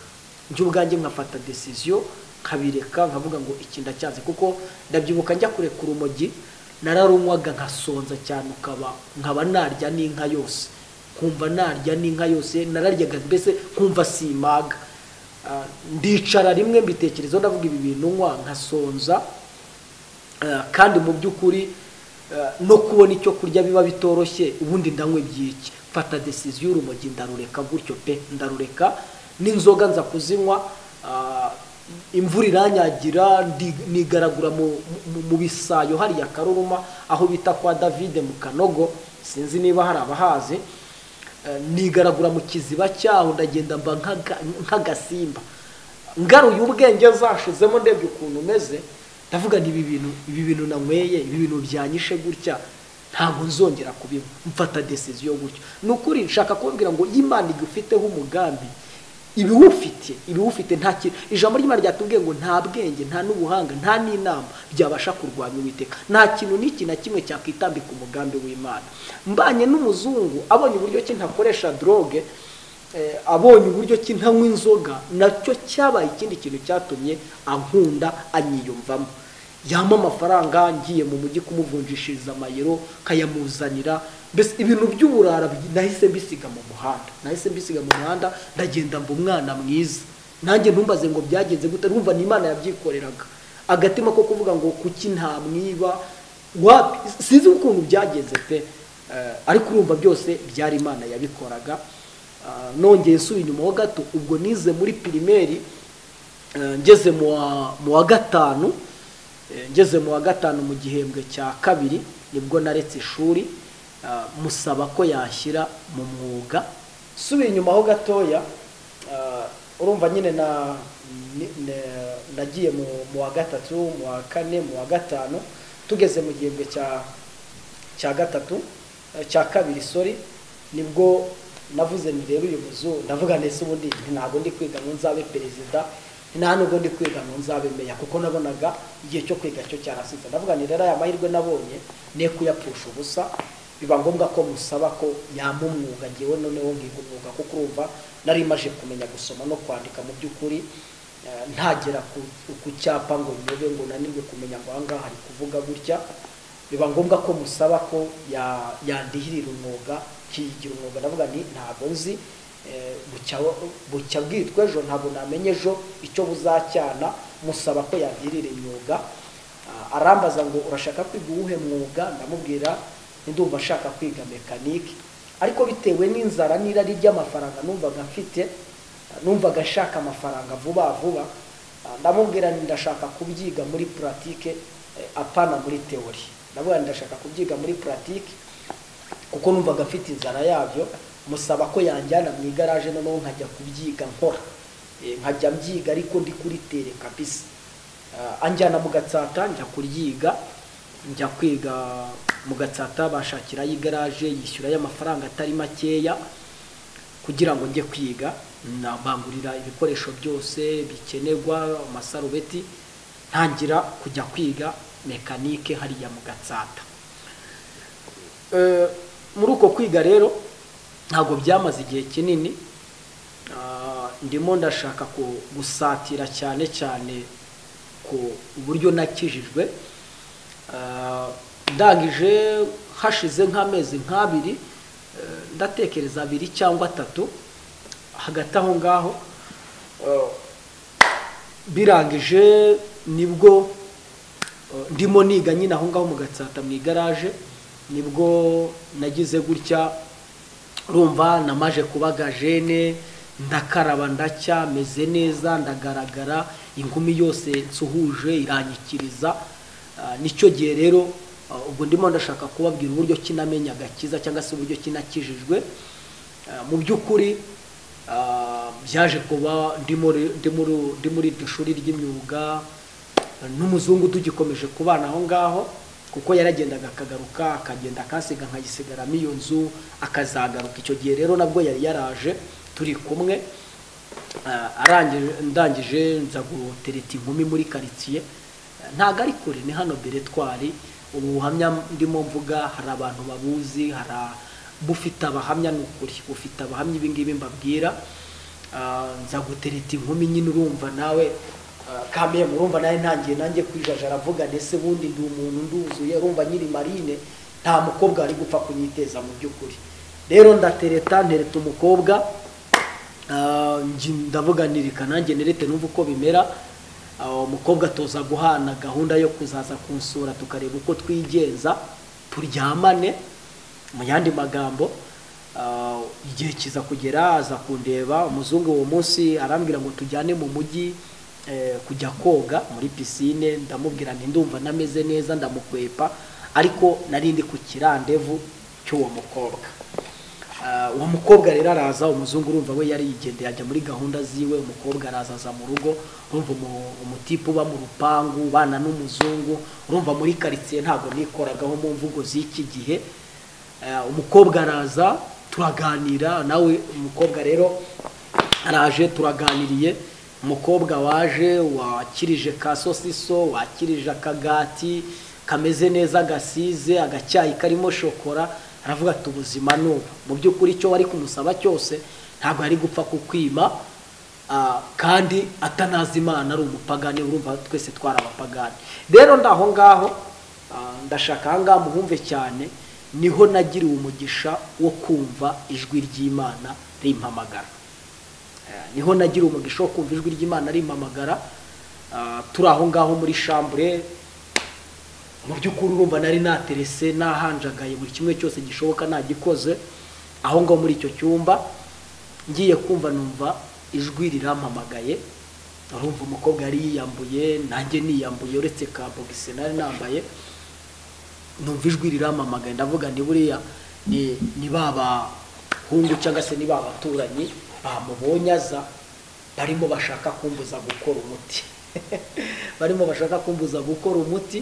njye ubwanjye nkafata decision nkabireka nkavuga ngo iki ndacyazi kuko ndabyibuka njya kureka urumogi nararunywaga nkasonza cyane ukaba nkaba narya n'inka yose nkumva narya n'inka yose nararyaga mbese nkumva simaga Ah, ndicara rimwe mbitekerezaho ndavuga ibi bintu nywa nkasonza Ah, kandi mu by'ukuri ah, no kubona icyo kurya biba bitoroshye ubundi ndanywa ibyiki mfata decision y'urumogi ndarureka gutyo pe ndarureka n'inzoga nza kuzinywa ah, imvura iranyagira ndi- nigaragura mu- mu- mu bisayo hariya karuruma aho bita kwa davide mu kanogo sinzi niba hari abahazi Eh, nigaragura mu kiziba cyaho ndagenda mba nk'aga- nk'agasimba ngaruye ubwenge zashizemo ndebye ukuntu meze ndavuga ni ibi bintu ibi bintu nanyweye ibi bintu byanyishe gutya ntabwo nzongera kubinywa mfata decision gutyo ni ukuri nshaka kubabwira ngo iyo imana igufiteho umugambi ibiwufite ibiwufite nta kintu ijambo ry'imana ryatubwiye ngo nta bwenge nta n'ubuhanga nta n'inama byabasha kurwanya uwiteka nta kintu n'iki na kimwe cyakwitambika umugambi w'imana mbanye n'umuzungu abonye uburyo ki ntakoresha droge eh, abonye uburyo ki ntanywa inzoga nacyo cyabaye ikindi kintu cyatumye ankunda anyiyumvamo yampa amafaranga ngiye mu mujyi kumuvunjishiriza amayero nkayamuzanira mbese ibintu by'uburara bi- nahise mbisiga mu muhanda nahise mbisiga mu muhanda ndagenda mba umwana mwiza nanjye ntumbaze ngo byagenze gute urumva ni imana yabyikoreraga agatima ko kuvuga ngo kuki ntamwiba wapi sinzi ukuntu byagenze pe Eh, ariko urumva byose byari imana yabikoraga Ah, nongeye nsubiye inyuma ho gato ubwo nize muri pirimeri Eh, ngeze mu wa- mu wa gatanu eh, ngeze mu wa gatanu mu gihembwe cya kabiri nibwo naretse ishuri ah, musaba ko yashyira mu mwuga subiye inyuma ho gatoya ah, urumva nyine na ni- ne- nagiye mu mu wa gatatu mu wa kane mu wa gatanu tugeze mu gihembwe cya cya gatatu eh, cya kabiri sorry nibwo navuze nti rero uyu muzungu ndavuga ndetse ubundi nti ntabwo ndi kwiga ngo nzabe perezida nta nubwo ndi kwiga ngo nzabe meya kuko nabonaga igihe cyo kwiga cyo cyarasize ndavuga nti rero aya mahirwe nabonye ne kuyapfusha ubusa biba ngombwa ko musaba ko yampa umwuga ngewe noneho ngiga umwuga kuko urumva nari maje kumenya gusoma no kwandika mu by'ukuri eh, ntagera ku- ku cyapa ngo nyobe ngo nanirwe kumenya ngo aha ngaha hari kuvuga gutya biba ngombwa ko musaba ko ya- yandihirira umwuga nkiyigira umwuga ndavuga nti ntabwo nzi eh, bucya- bucya bwitwa ejo ntabwo namenye ejo icyo buzacyana musaba ko yandihirira imyuga Ah, arambaza ngo urashaka kwiga uwuhe mwuga ndamubwira nti ndumva ashaka kwiga mekanike ariko bitewe n'inzara n'irari ry'amafaranga numvaga mfite ah, numvaga ashaka amafaranga vuba vuba Ah, ndamubwira nti ndashaka kubyiga muri puratike eh, apana muri teori ndavuga nti ndashaka kubyiga muri puratike kuko numvaga mfite inzara yabyo musaba ko yanjyana mu igaraje noneho nkajya kubyiga nkora Eh, nkajya mbyiga ariko ndi kuri tere kabisa Ah, anjyana mu gatsata njya kuryiga njya kwiga mu gatsata bashakirayo igaraje yishyurayo amafaranga atari makeya kugira ngo njye kwiga nabangurira ibikoresho byose bikenerwa amasarubeti ntangira kujya kwiga mekanike hariya mu gatsata Eh, muri uko kwiga rero ntabwo byamaze igihe kinini Ah, ndimo ndashaka ku- gusatira cyane cyane ku uburyo nakijijwe Ah, ndangije hashize nk'amezi nk'abiri eh, ndatekereza abiri cyangwa atatu hagati aho ngaho eh, birangije nibwo eh, ndimo niga nyine aho ngaho mu gatsata mu igaraje nibwo nagize gutya urumva namaje kubaga jene ndakaraba ndacya meze neza ndagaragara inkumi yose nsuhuje iranyikiriza Ah, nicyo gihe rero ah, ubwo ndimo ndashaka kubabwira uburyo kinamenya agakiza cyangwa se uburyo kinakijijwe Ah, mu by'ukuri ah, byaje kuba ndi muri- ndi muri- ndi muri iryo shuri ry'imyuga n'umuzungu tugikomeje kubana aho ngaho kuko yaragendaga akagaruka akagenda akasiga nkayisigaramo iyo nzu akazagaruka icyo gihe rero nabwo yari yaraje turi kumwe Ah, arangije ndangije nza gutereta inkumi muri karitsiye Ah, ntabwo ari kure ni hano beretwari ubu buhamya ndimo mvuga hari abantu babuzi hari a- bufite abahamya ni ukuri bufite abahamya ibi ngibi mbabwira Ah, nza gutereta inkumi nyine urumva nawe ah, kameye murumva nawe ntangiye nanjye kwijajara aravuga ndetse bundi ndi umuntu nduzuye urumva nyiri marine nta mukobwa wari gupfa kunyiteza mu by'ukuri rero ndatereta ntereta umukobwa Ah, nji- ndabuganirika nanjye nerete numva uko bimera Ah, umukobwa toza guhana gahunda yo kuzaza kunsura tukareba uko twigenza turyamane mu yandi magambo ah, igihe kiza kugera aza kundeba umuzungu uwo munsi arambwira ngo tujyane mu mujyi eh, kujya koga muri pisine ndamubwira nti ndumva nameze neza ndamukwepa ariko nari ndi ku kirandevu cy'uwo mukobwa Ah, uwo mukobwa rero araza umuzungu urumva we yarigendeye ajya muri gahunda ziwe umukobwa araza aza mu rugo urumva umu- umutipe uba mu rupangu ubana n'umuzungu urumva muri karitsiye ntabwo nikoragaho mu mvugo z'iki gihe Ah, umukobwa araza turaganira nawe umukobwa rero araje turaganiriye umukobwa waje wakirije ka sosiso wakirije akagati kameze neza gasize agacyayi karimo shokora aravuga ati ubuzima ni ubu mu by'ukuri icyo wari kumusaba cyose ntabwo yari gupfa kukwima ah, kandi atanazi imana ari umupagani urumva twese twari abapagani rero ndaho ngaho ah, ndashaka aha ngaha muhumve cyane niho nagiriwe umugisha wo kumva ijwi ry'imana rimpamagara Eh, niho nagira umugisha wo kumva ijwi ry'imana rimpamagara Ah, turi aho ngaho muri shambure mu by'ukuri urumva nari naterese nahanjagaye buri kimwe cyose gishoboka nagikoze aho ngaho muri icyo cyumba ngiye kumva numva ijwi rirampamagaye urumva umukobwa yari yiyambuye nanjye niyambuye uretse ka bogisi nari nambaye numva ijwi riramamagaye ndavuga ni buriya ni ni ba bahungu cyangwa se ni ba baturanyi bamubonye aza barimo bashaka kumbuza gukora umuti barimo bashaka kumbuza gukora umuti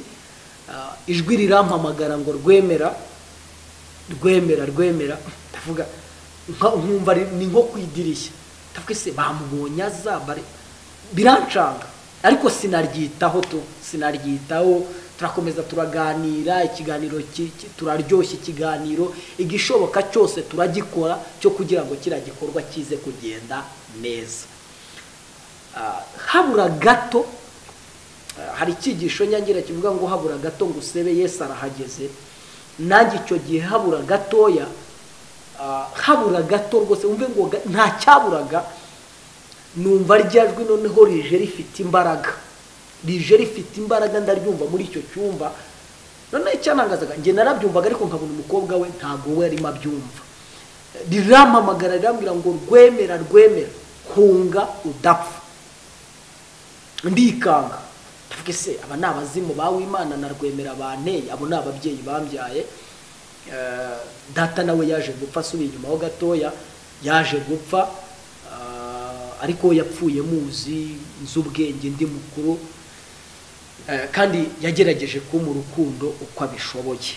Ah, ijwi rirampamagara ngo rwemera rwemera rwemera ndavuga nka- nkumva ari- ni nko ku idirishya ndavuga ese bamubonye aza bari birancanga ariko sinaryitaho tu sinaryitaho turakomeza turaganira ikiganiro ki- ki- turaryoshya ikiganiro igishoboka cyose turagikora cyo kugira ngo kiriya gikorwa kize kugenda neza Ah, habura gato hari icyigisho nyangira kivuga ngo habura gato ngo usebe yesu arahageze nanjye icyo gihe habura gatoya ah, habura gato rwose wumve ngo ga- nta cyaburaga numva rya jwi noneho rije rifite imbaraga rije rifite imbaraga ndaryumva muri icyo cyumba noneho icyantangazaga njye narabyumvaga ariko nkabona umukobwa we ntabwo we arimo abyumva rirampamagara rirambwira ngo rwemera rwemera kunga udapfa ndikanga ndavuga ese aba ni abazimu bawimana na rwemera banteye abo ni ababyeyi bambyaye Eh, data nawe yaje gupfa asubiye inyuma ho gatoya yaje gupfa Ah, ariko we yapfuye muzi nzi ubwenge ndi mukuru Eh, kandi yagerageje kumpa urukundo uko abishoboye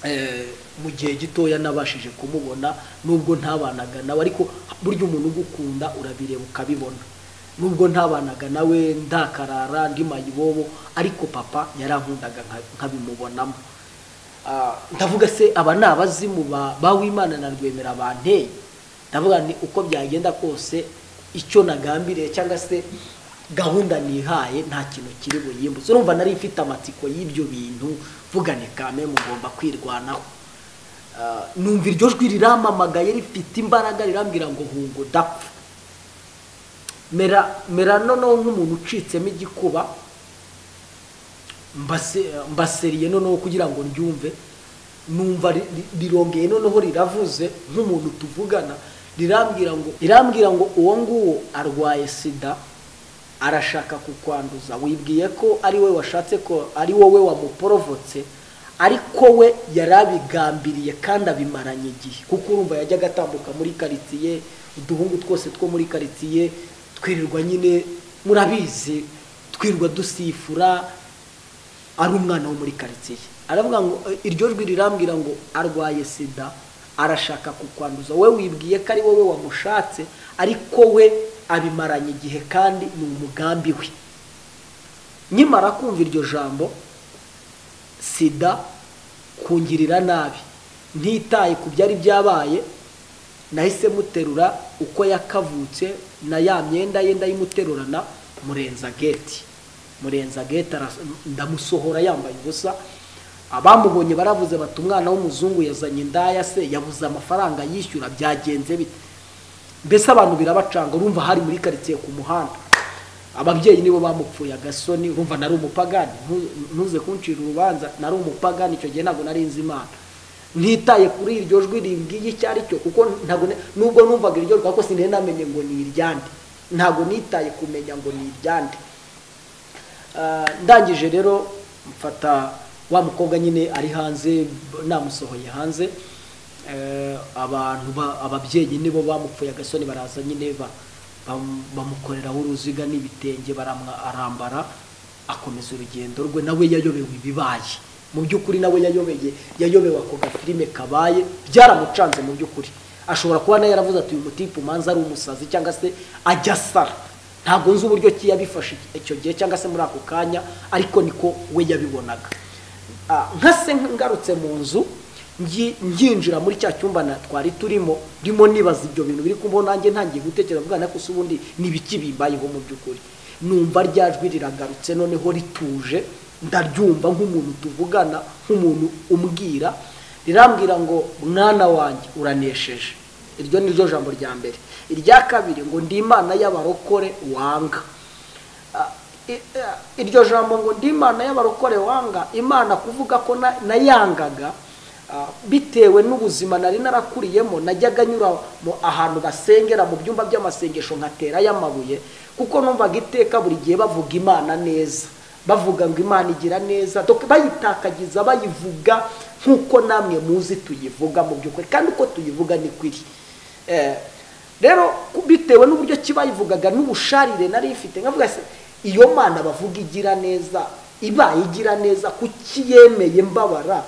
Eh, mu gihe gitoya nabashije kumubona nubwo ntabanaga nawe ariko burya umuntu ugukunda urabireba ukabibona nubwo ntabanaga nawe ndakarara ndi mayibobo ariko papa yarankundaga nka- nkabimubonamo Ah, ndavuga se aba ni abazimu ba- bawimana na rwemera banteye ndavuga ni uko byagenda kose icyo nagambiriye cyangwa se gahunda nihaye nta kintu kiri buyimbuze urumva nari mfite amatsiko y'ibyo bintu vugane kame mugomba kwirwanaho Ah, numva iryo jwi riramamagaye rifite imbaraga rirambwira ngo hungo dapfa mera mera noneho nk'umuntu ucitsemo igikuba mbase- mbaseriye noneho kugira ngo ryumve numva ri- ri- rirongeye noneho riravuze nk'umuntu tuvugana rirambwira ngo irambwira ngo uwo nguwo arwaye sida arashaka kukwanduza wibwiye ko ari we washatse ko ari wowe wamuporovotse ariko we yari abigambiriye kandi abimaranye igihe kuko urumva yajyaga atambuka muri karitsiye uduhungu twose two muri karitsiye twirirwa nyine murabizi twirirwa dusifura ari umwana wo muri karitsiye aravuga ngo eh, iryo jwi rirambwira ngo arwaye sida arashaka kukwanduza we wibwiye ko ari wowe wamushatse ariko we abimaranye igihe kandi ni umugambi we nyimara kumva iryo jambo sida kungirira nabi ntitaye ku byari byabaye nahise muterura uko yakavutse na ya myenda ye ndayimuterurana murenza geti murenza geti aras- ndamusohora yambaye ubusa abamubonye baravuze bati umwana w'umuzungu yazanye indaya se yabuze amafaranga yishyura byagenze bite mbese abantu birabacanga urumva hari muri karitsiye ku muhanda ababyeyi nibo bamupfuye agasoni urumva nari umupagani ntu- ntuze kuncira urubanza nari umupagani icyo gihe ntabwo nari nzi imana ntitaye kuri iryo jwi rimbwiye icyo ari cyo kuko ntabwo ne- nubwo numvaga iryo jwi ariko sinari namenye ngo ni iryande ntabwo nitaye kumenya ngo ni iryande Ah, ndangije rero mfata wa mukobwa nyine ari hanze namusohoye hanze Eh, abantu ba- ababyeyi nibo bamupfuye agasoni baraza nyine ba- bam- bamukoreraho uruziga n'ibitenge baramwa- arambara akomeza urugendo rwe nawe yayobewe ibibaye mu by'ukuri nawe yayobeye yayobewe ako gafilime kabaye byaramucanze mu by'ukuri ashobora kuba nawe yaravuze ati uyu mutipu manza ari umusazi cyangwa se ajya asara ntabwo nzi uburyo ki yabifashe icyo gihe cyangwa se muri ako kanya ariko niko we yabibonaga Ah, nka se ngarutse mu nzu ngi- nginjira muri cya cyumba na- twari turimo ndimo nibaza ibyo bintu biri kubaho nanjye ntangiye gutekereza mwana ko se ubundi ni ibiki bimbayeho mu by'ukuri numva rya jwi riragarutse noneho rituje ndaryumva nk'umuntu tuvugana nk'umuntu umbwira rirambwira ngo mwana wanjye uranesheje iryo ni ryo jambo rya mbere irya kabiri ngo ndi imana y'abarokore wanga Ah, i- ah, iryo jambo ngo ndi imana y'abarokore wanga imana kuvuga ko na- nayangaga ah, bitewe n'ubuzima nari narakuriyemo najyaga nyura mu ahantu basengera mu byumba by'amasengesho nkaterayo amabuye kuko numvaga iteka buri gihe bavuga imana neza bavuga ngo imana igira neza donc bayitakagiza bayivuga nk'uko namwe muzi tuyivuga mu by'ukuri kandi uko tuyivuga niko iri Eh, rero ku- bitewe n'uburyo ki bayivugaga n'ubusharire nari ifite nkavuga se iyo mana bavuga igira neza ibaye igira neza kuki yemeye mbabara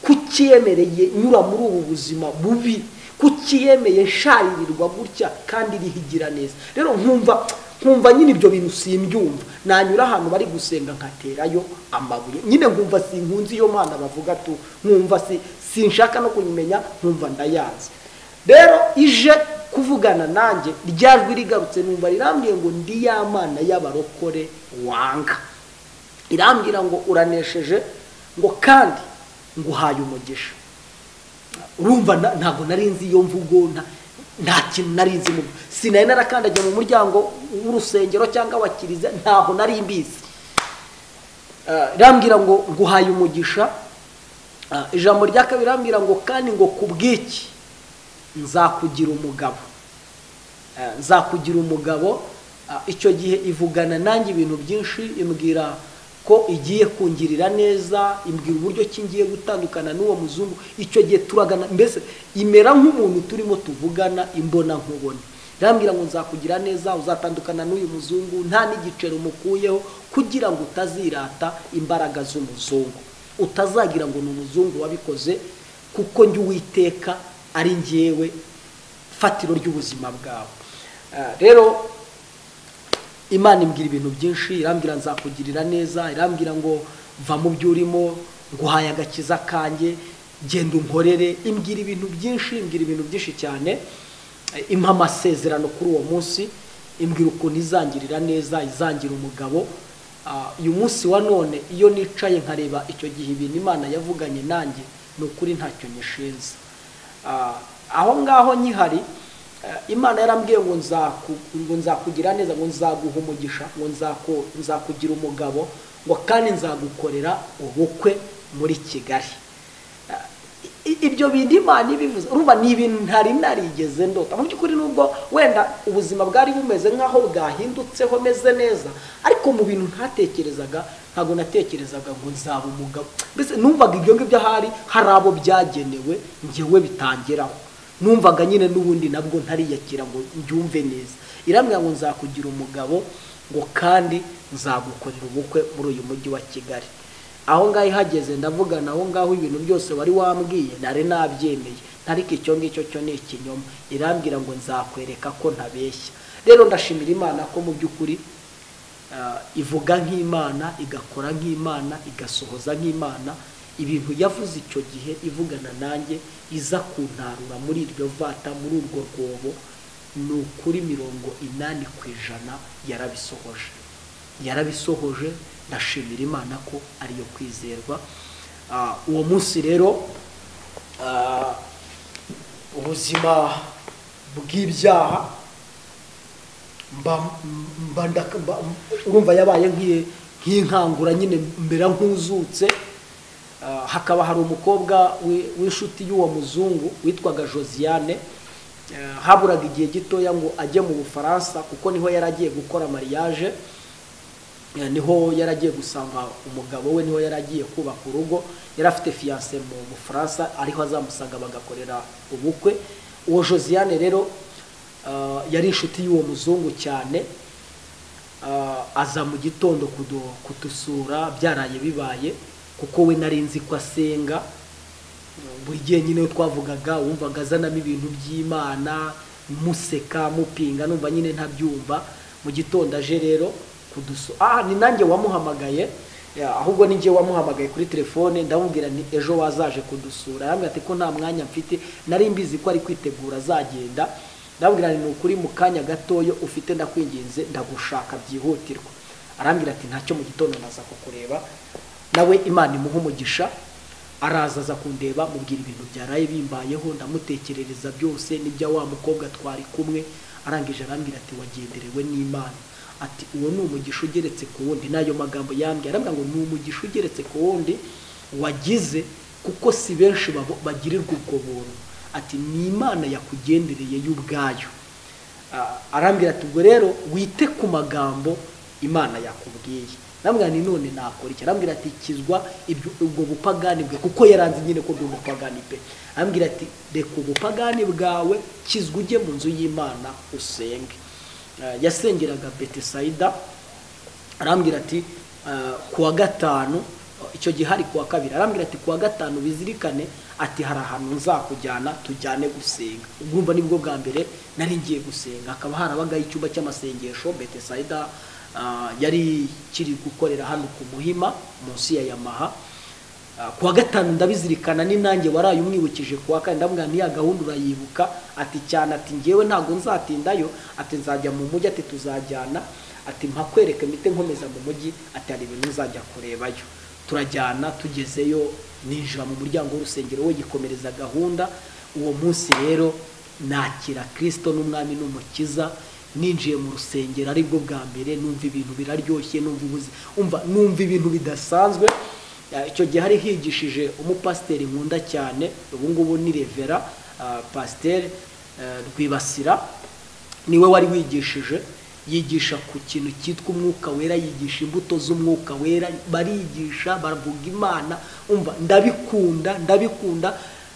kuki yemereye nyura muri ubu buzima bubi kuki yemeye nsharirirwa gutya kandi iriho igira neza rero nkumva nkumva nyine ibyo bintu simbyumva nanyura ahantu bari gusenga nkaterayo amabuye nyine nkumva sinkunzi iyo mana bavuga tu nkumva si sinshaka no kuyimenya nkumva ndayanze rero ije kuvugana nanjye rya jwi rigarutse numva rirambwiye ngo ndi ya mana y'abarokore wanga irambwira ngo uranesheje ngo kandi nguhaye umugisha urumva na- ntabwo nari nzi iyo mvugo nta- nta kintu nari nzi mu- sinari narakandagiye mu muryango w'urusengero cyangwa wa kiliziya ntaho nari mbizi Eh, irambwira ngo nguhaye umugisha Ah, ijambo rya kabiri irambwira ngo kandi ngo ku bw'iki nzakugira umugabo Eh, nzakugira umugabo ah, icyo gihe ivugana nanjye ibintu byinshi imbwira ko igiye kungirira neza imbwira uburyo ki ngiye gutandukana n'uwo muzungu icyo gihe turagana mbese imera nk'umuntu turimo tuvugana imbona nkubone irambwira ngo nzakugira neza uzatandukana n'uyu muzungu nta n'igiceri umukuyeho kugira ngo utazirata imbaraga z'umuzungu utazagira ngo ni umuzungu wabikoze kuko njye uwiteka ari njyewe fatiro ry'ubuzima bwawe Ah, rero imana imbwira ibintu byinshi irambwira nzakugirira neza irambwira ngo va mu byo urimo nguhaye agakiza kanjye genda unkorere imbwira ibintu byinshi imbwira ibintu byinshi cyane Eh, impa amasezerano kuri uwo munsi imbwira ukuntu izangirira neza izangira umugabo Ah, uyu munsi wa none iyo nicaye nkareba icyo gihe ibintu imana yavuganye nanjye ni ukuri ntacyo nyishinze Ah, aho ngaho nyihari eh, imana yarambwiye ngo nzaku- ngo nzakugira neza ngo nzaguha umugisha ngo nzaku- nzakugira umugabo ngo kandi nzagukorera ubukwe muri kigali Ah, i- ibyo bintu imana ibivuze urumva ni ibintu ntari narigeze ndota mu by'ukuri nubwo wenda ubuzima bwari bumeze nk'aho bwahindutseho meze neza ariko mu bintu ntatekerezaga ntabwo natekerezaga ngo nzaba umugabo mbese numvaga ibyo ngibyo ahari hari abo byagenewe njyewe bitangiraho numvaga nyine n'ubundi nabwo ntariyakira ngo mbyumve neza irambwira ngo nzakugira umugabo ngo kandi nzagukorera ubukwe muri uyu mujyi wa kigali aho ngaho ihageze ndavugana aho ngaho ibintu byose wari wambwiye nari nabyemeye ariko icyo ngicyo cyo ni ikinyoma irambwira ngo nzakwereka ko ntabeshya rero ndashimira imana ko mu by'ukuri ah, ivuga nk'imana igakora nk'imana igasohoza nk'imana ibintu yavuze icyo gihe ivugana nanjye iza kuntarura muri iryo vata muri urwo rwobo ni ukuri mirongo inani ku ijana yarabisohoje yarabisohoje ndashimira imana ko ariyo kwizerwa Ah, uwo munsi rero ah, ubuzima bw'ibyaha mba mba ndaka- mba- urumva yabaye nk'iye- nk'inkangura nyine mbera nk'uzutse Ah, hakaba hari umukobwa wi- w'inshuti y'uwo muzungu witwaga josiane Ah, haburaga igihe gitoya ngo ajye mu bufaransa kuko niho yari agiye gukora mariage Eh, niho yari agiye gusanga umugabo we niho yari agiye kubaka urugo yari afite fiyanse mu bufaransa ariho azamusanga bagakorera ubukwe uwo josiane rero ah, yari inshuti y'uwo muzungu cyane Ah, aza mu gitondo kudu- kudusura byaraye bibaye kuko we nari nzi ko asenga buri gihe nyine iyo twavugaga wumvaga azanamo ibintu by'imana museka mupinga numva nyine ntabyumva mu gitondo aje rero kudusu ah ni nanjye wamuhamagaye Ya, ahubwo ni njye wamuhamagaye kuri telefone ndamubwira nti ejo wazaje kudusura arambwira ati ko nta mwanya mfite nari mbizi ko ari kwitegura azagenda ndamubwira nti ni ukuri mu kanya gatoyo ufite ndakwinginze ndagushaka byihutirwa arambwira ati ntacyo mu gitondo naza kukureba nawe imana imuha umugisha araza aza kundeba mubwira ibintu byaraye bimbayeho ndamutekerereza byose n'ibya wa mukobwa twari kumwe arangije arambwira ati wagenderewe n'imana ati uwo ni umugisha ugeretse ku wundi n'ayo magambo yambwiye arambwira ngo ni umugisha ugeretse ku wundi wagize kuko si benshi babo- bagirirwa ubwo buntu ati ni imana yakugendereye y'ubwayo Ah, arambwira ati ubwo rero wite ku magambo imana yakubwiye namwira ni none nakora iki arambwira ati kizwa ibyo- ubwo bupagani bwe kuko yaranze nyine ko ndi umupagani pe arambwira ati reka ubupagani bwawe kizwa ujye mu nzu y'imana usenge Ah, yasengeraga betesayida arambwira ati "Ah, ku wa gatanu icyo gihe hari ku wa kabiri arambwira ati ku wa gatanu bizirikane ati hari ahantu nzakujyana tujyane gusenga ubwumva nibwo bwa mbere nari ngiye gusenga hakaba harabagaho icyumba cy'amasengesho betesayida ah, yari kiri gukorera hano ku muhima munsi ya yamaha Ah, ku wa gatanu ndabizirikana ni nanjye waraye umwibukije ku wa kane ndamubwira n'iya gahunda urayibuka ati cyane ati ngewe ntabwo nzatindayo ati nzajya mu mujyi ati tuzajyana ati mpakwereke mite nkomeza mu mujyi ati hari ibintu nzajya kurebayo turajyana tugezeyo ninjira mu muryango w'urusengero we yikomereza gahunda uwo munsi rero nakira kirisito n'umwami n'umukiza ninjiye mu rusengero aribwo bwa mbere numva ibintu biraryoshye numva ubuzi umva numva ibintu bidasanzwe Ya, icyo gihe hari higishije umupasiteri nkunda cyane ubu ngubu ni revera ah, pasiteri eh, rwibasira niwe wari wigishije yigisha ku kintu cyitwa umwuka wera yigisha imbuto z'umwuka wera barigisha baravuga imana umva ndabikunda ndabikunda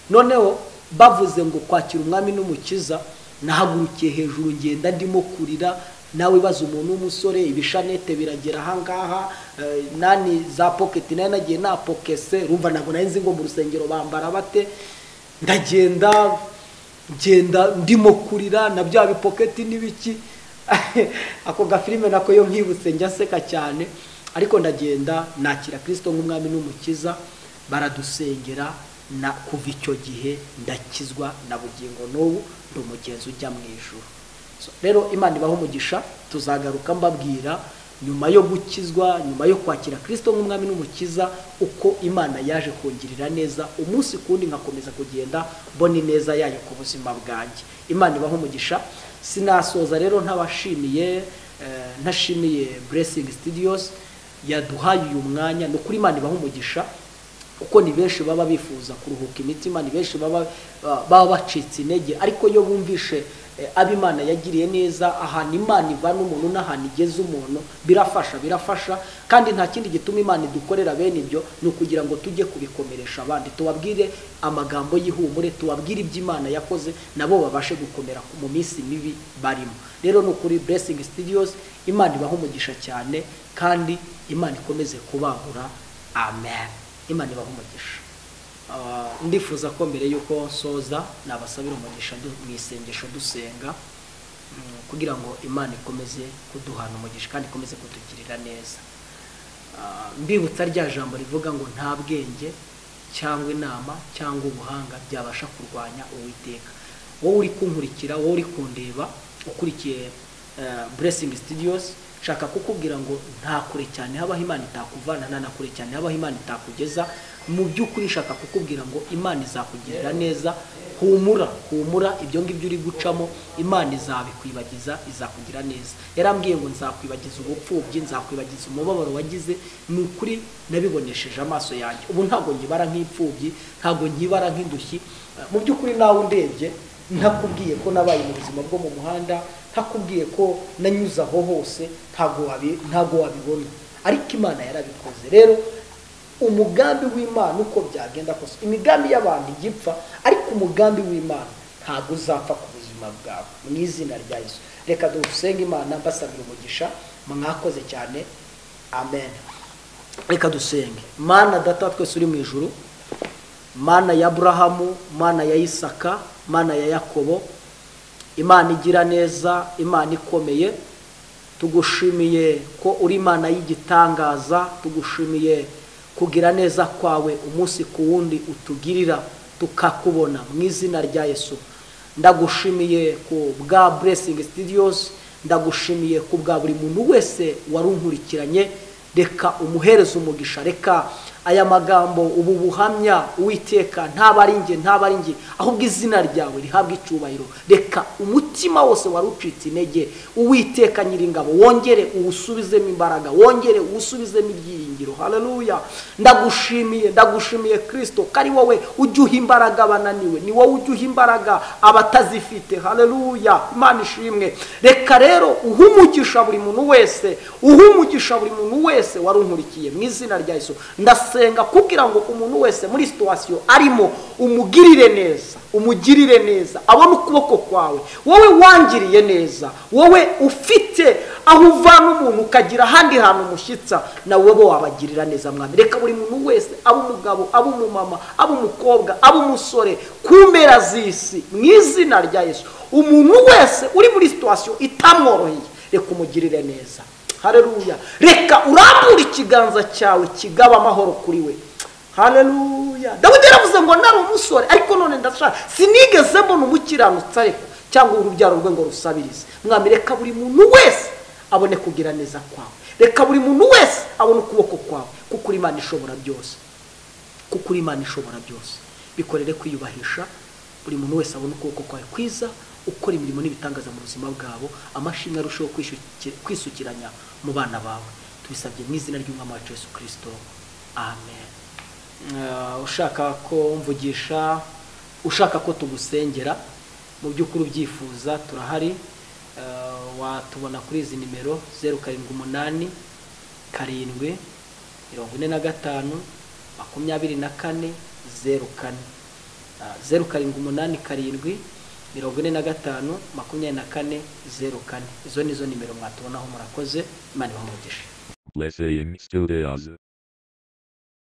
noneho bavuze ngo kwakira umwami n'umukiza nahagurukiye hejuru ngenda ndimo kurira nawe baza umuntu w'umusore ibishanete biragera ahangaha eh, nani za poketi nayo nagiye napokese rumva ntabwo nari nzi ngo mu rusengero bambara bate ndagenda ngenda ndimo kurira na bya bipoketi n'ibiki ako gafilime nako yo nkibutse njya nseka cyane ariko ndagenda nakira kirisito nk'umwami n'umukiza baradusengera na kuva icyo gihe ndakizwa na bugingo n'ubu ni umugenzi ujya mu ijuru So, rero imana ibaho umugisha tuzagaruka mbabwira nyuma yo gukizwa nyuma yo kwakira kirisito nk'umwami n'umukiza uko imana yaje kungirira neza umunsi ku wundi nkakomeza kugenda mbona ineza yayo ku buzima bwanjye imana ibaho umugisha sinasoza rero ntabashimiye eh, ntashimiye blessing studios yaduhaye uyu mwanya ni ukuri imana ibaho umugisha kuko ni benshi baba bifuza kuruhuka imitima ni benshi baba baba bacitse intege ariko iyo bumvishe eh, abo imana yagiriye neza ahantu imana ivana umuntu n'ahantu igeza umuntu birafasha birafasha kandi nta kindi gituma imana idukorera bene ibyo ni ukugira ngo tujye kubikomeresha abandi tubabwire amagambo y'ihumure tubabwire ibyo imana yakoze nabo babashe gukomera mu minsi mibi barimo rero ni ukuri blessing studios imana ibaha umugisha cyane kandi imana ikomeze kubangura amen imana ibaha umugisha Ah, ndifuza ko mbere y'uko nsoza nabasabira umugisha du- mu isengesho dusenga mm, kugira ngo imana ikomeze kuduhana umugisha kandi ikomeze kutugirira neza Ah, mbibutsa rya jambo rivuga ngo nta bwenge cyangwa inama cyangwa ubuhanga byabasha kurwanya uwiteka wowe uri kunkurikira wowe uri kundeba ukurikiye buresingi sitidiyosi nshaka kukubwira ngo nta kure cyane habaho imana itakuvana nta na kure cyane habaho imana itakugeza mu by'ukuri nshaka kukubwira ngo imana izakugirira neza humura humura ibyo ngibyo uri gucamo imana izabikwibagiza izakugira neza yarambwiye ngo nzakwibagiza ubupfubyi nzakwibagiza umubabaro wagize ni ukuri nabibonesheje amaso yanjye ubu ntabwo nkibara nk'imfubyi ntabwo nkibara nk'indushyi Eh, mu by'ukuri nawe undebye ntakubwiye ko nabaye mu buzima bwo mu muhanda ntakubwiye ko nanyuze aho hose ntabwo wabi- ntabwo wabibona ariko imana yarabikoze rero umugambi w'imana uko byagenda kose imigambi y'abantu igipfa ariko umugambi w'imana ntabwo uzapfa ku buzima bwawe mu izina rya yesu reka dusenge imana mbasabira umugisha mwakoze cyane amen reka dusenge mana data twese uri mu ijuru mana ya aburahamu mana ya isaka mana ya yakobo imana igira neza imana ikomeye tugushimiye ko uri imana y'igitangaza tugushimiye kugira neza kwawe umunsi ku wundi utugirira tukakubona mu izina rya yesu ndagushimiye ku bwa buresingi sitidiyosi ndagushimiye ku bwa buri muntu wese wari unkurikiranye reka umuhereze umugisha reka aya magambo ubu buhamya uwiteka ntaba ari njye ntaba ari njye ahubwo izina ryawe rihabwa icyubahiro reka umutima wose wari ucitse intege uwiteka nyiringabo wongere uwusubizemo imbaraga wongere uwusubizemo ibyiringiro haleluya ndagushimiye ndagushimiye kirisito ko ari wowe ujya uha imbaraga abananiwe ni wowe ujya uha imbaraga abatazifite haleluya imana ishimwe reka rero uhe umugisha buri muntu wese uhe umugisha buri muntu wese wari unkurikiye mu izina rya yesu ndasenga kugira ngo umuntu wese muri situwasiyo arimo umugirire neza umugirire neza abone ukuboko kwawe wowe wangiriye neza wowe ufite aho uvana umuntu ukagira ahandi hantu umushyitsa nawe wowe wabagirira neza mwami reka buri muntu wese aba umugabo aba umumama aba umukobwa aba umusore ku mpera z'isi mu izina rya yesu umuntu wese uri muri situwasiyo itamworoheye reka umugirire neza haleluya reka urambure ikiganza cyawe kigaba amahoro kuri we haleluya dawidi yaravuze ngo nari umusore ariko none ndashaka sinigeze mbona umukiranutsi ariko cyangwa urubyaro rwe ngo rusabirize mwami reka buri muntu wese abone kugira neza kwawe reka buri muntu wese abone ukuboko kwawe kuko uri imana ishobora byose kuko uri imana ishobora byose bikorere kwiyubahisha buri muntu wese abona ukuboko kwawe kwiza ukora imirimo n'ibitangaza mu buzima bwabo amashimwe arusheho kwishuki- kwisukiranya mu bana bawe tubisabye mu izina ry'umwami wacu yesu kirisito amen Eh, ushaka ko mvugisha ushaka ko tugusengera mu by'ukuri ubyifuza turahari Eh, watubona kuri izi nimero zeru karindwi umunani karindwi mirongo ine na gatanu makumyabiri na kane zeru kane Ah, zeru karindwi umunani karindwi mirongo ine na gatanu makumyabiri na kane zeru kane izo ni zo nimero mwatubonaho murakoze imana ibamugishe Blessing studios.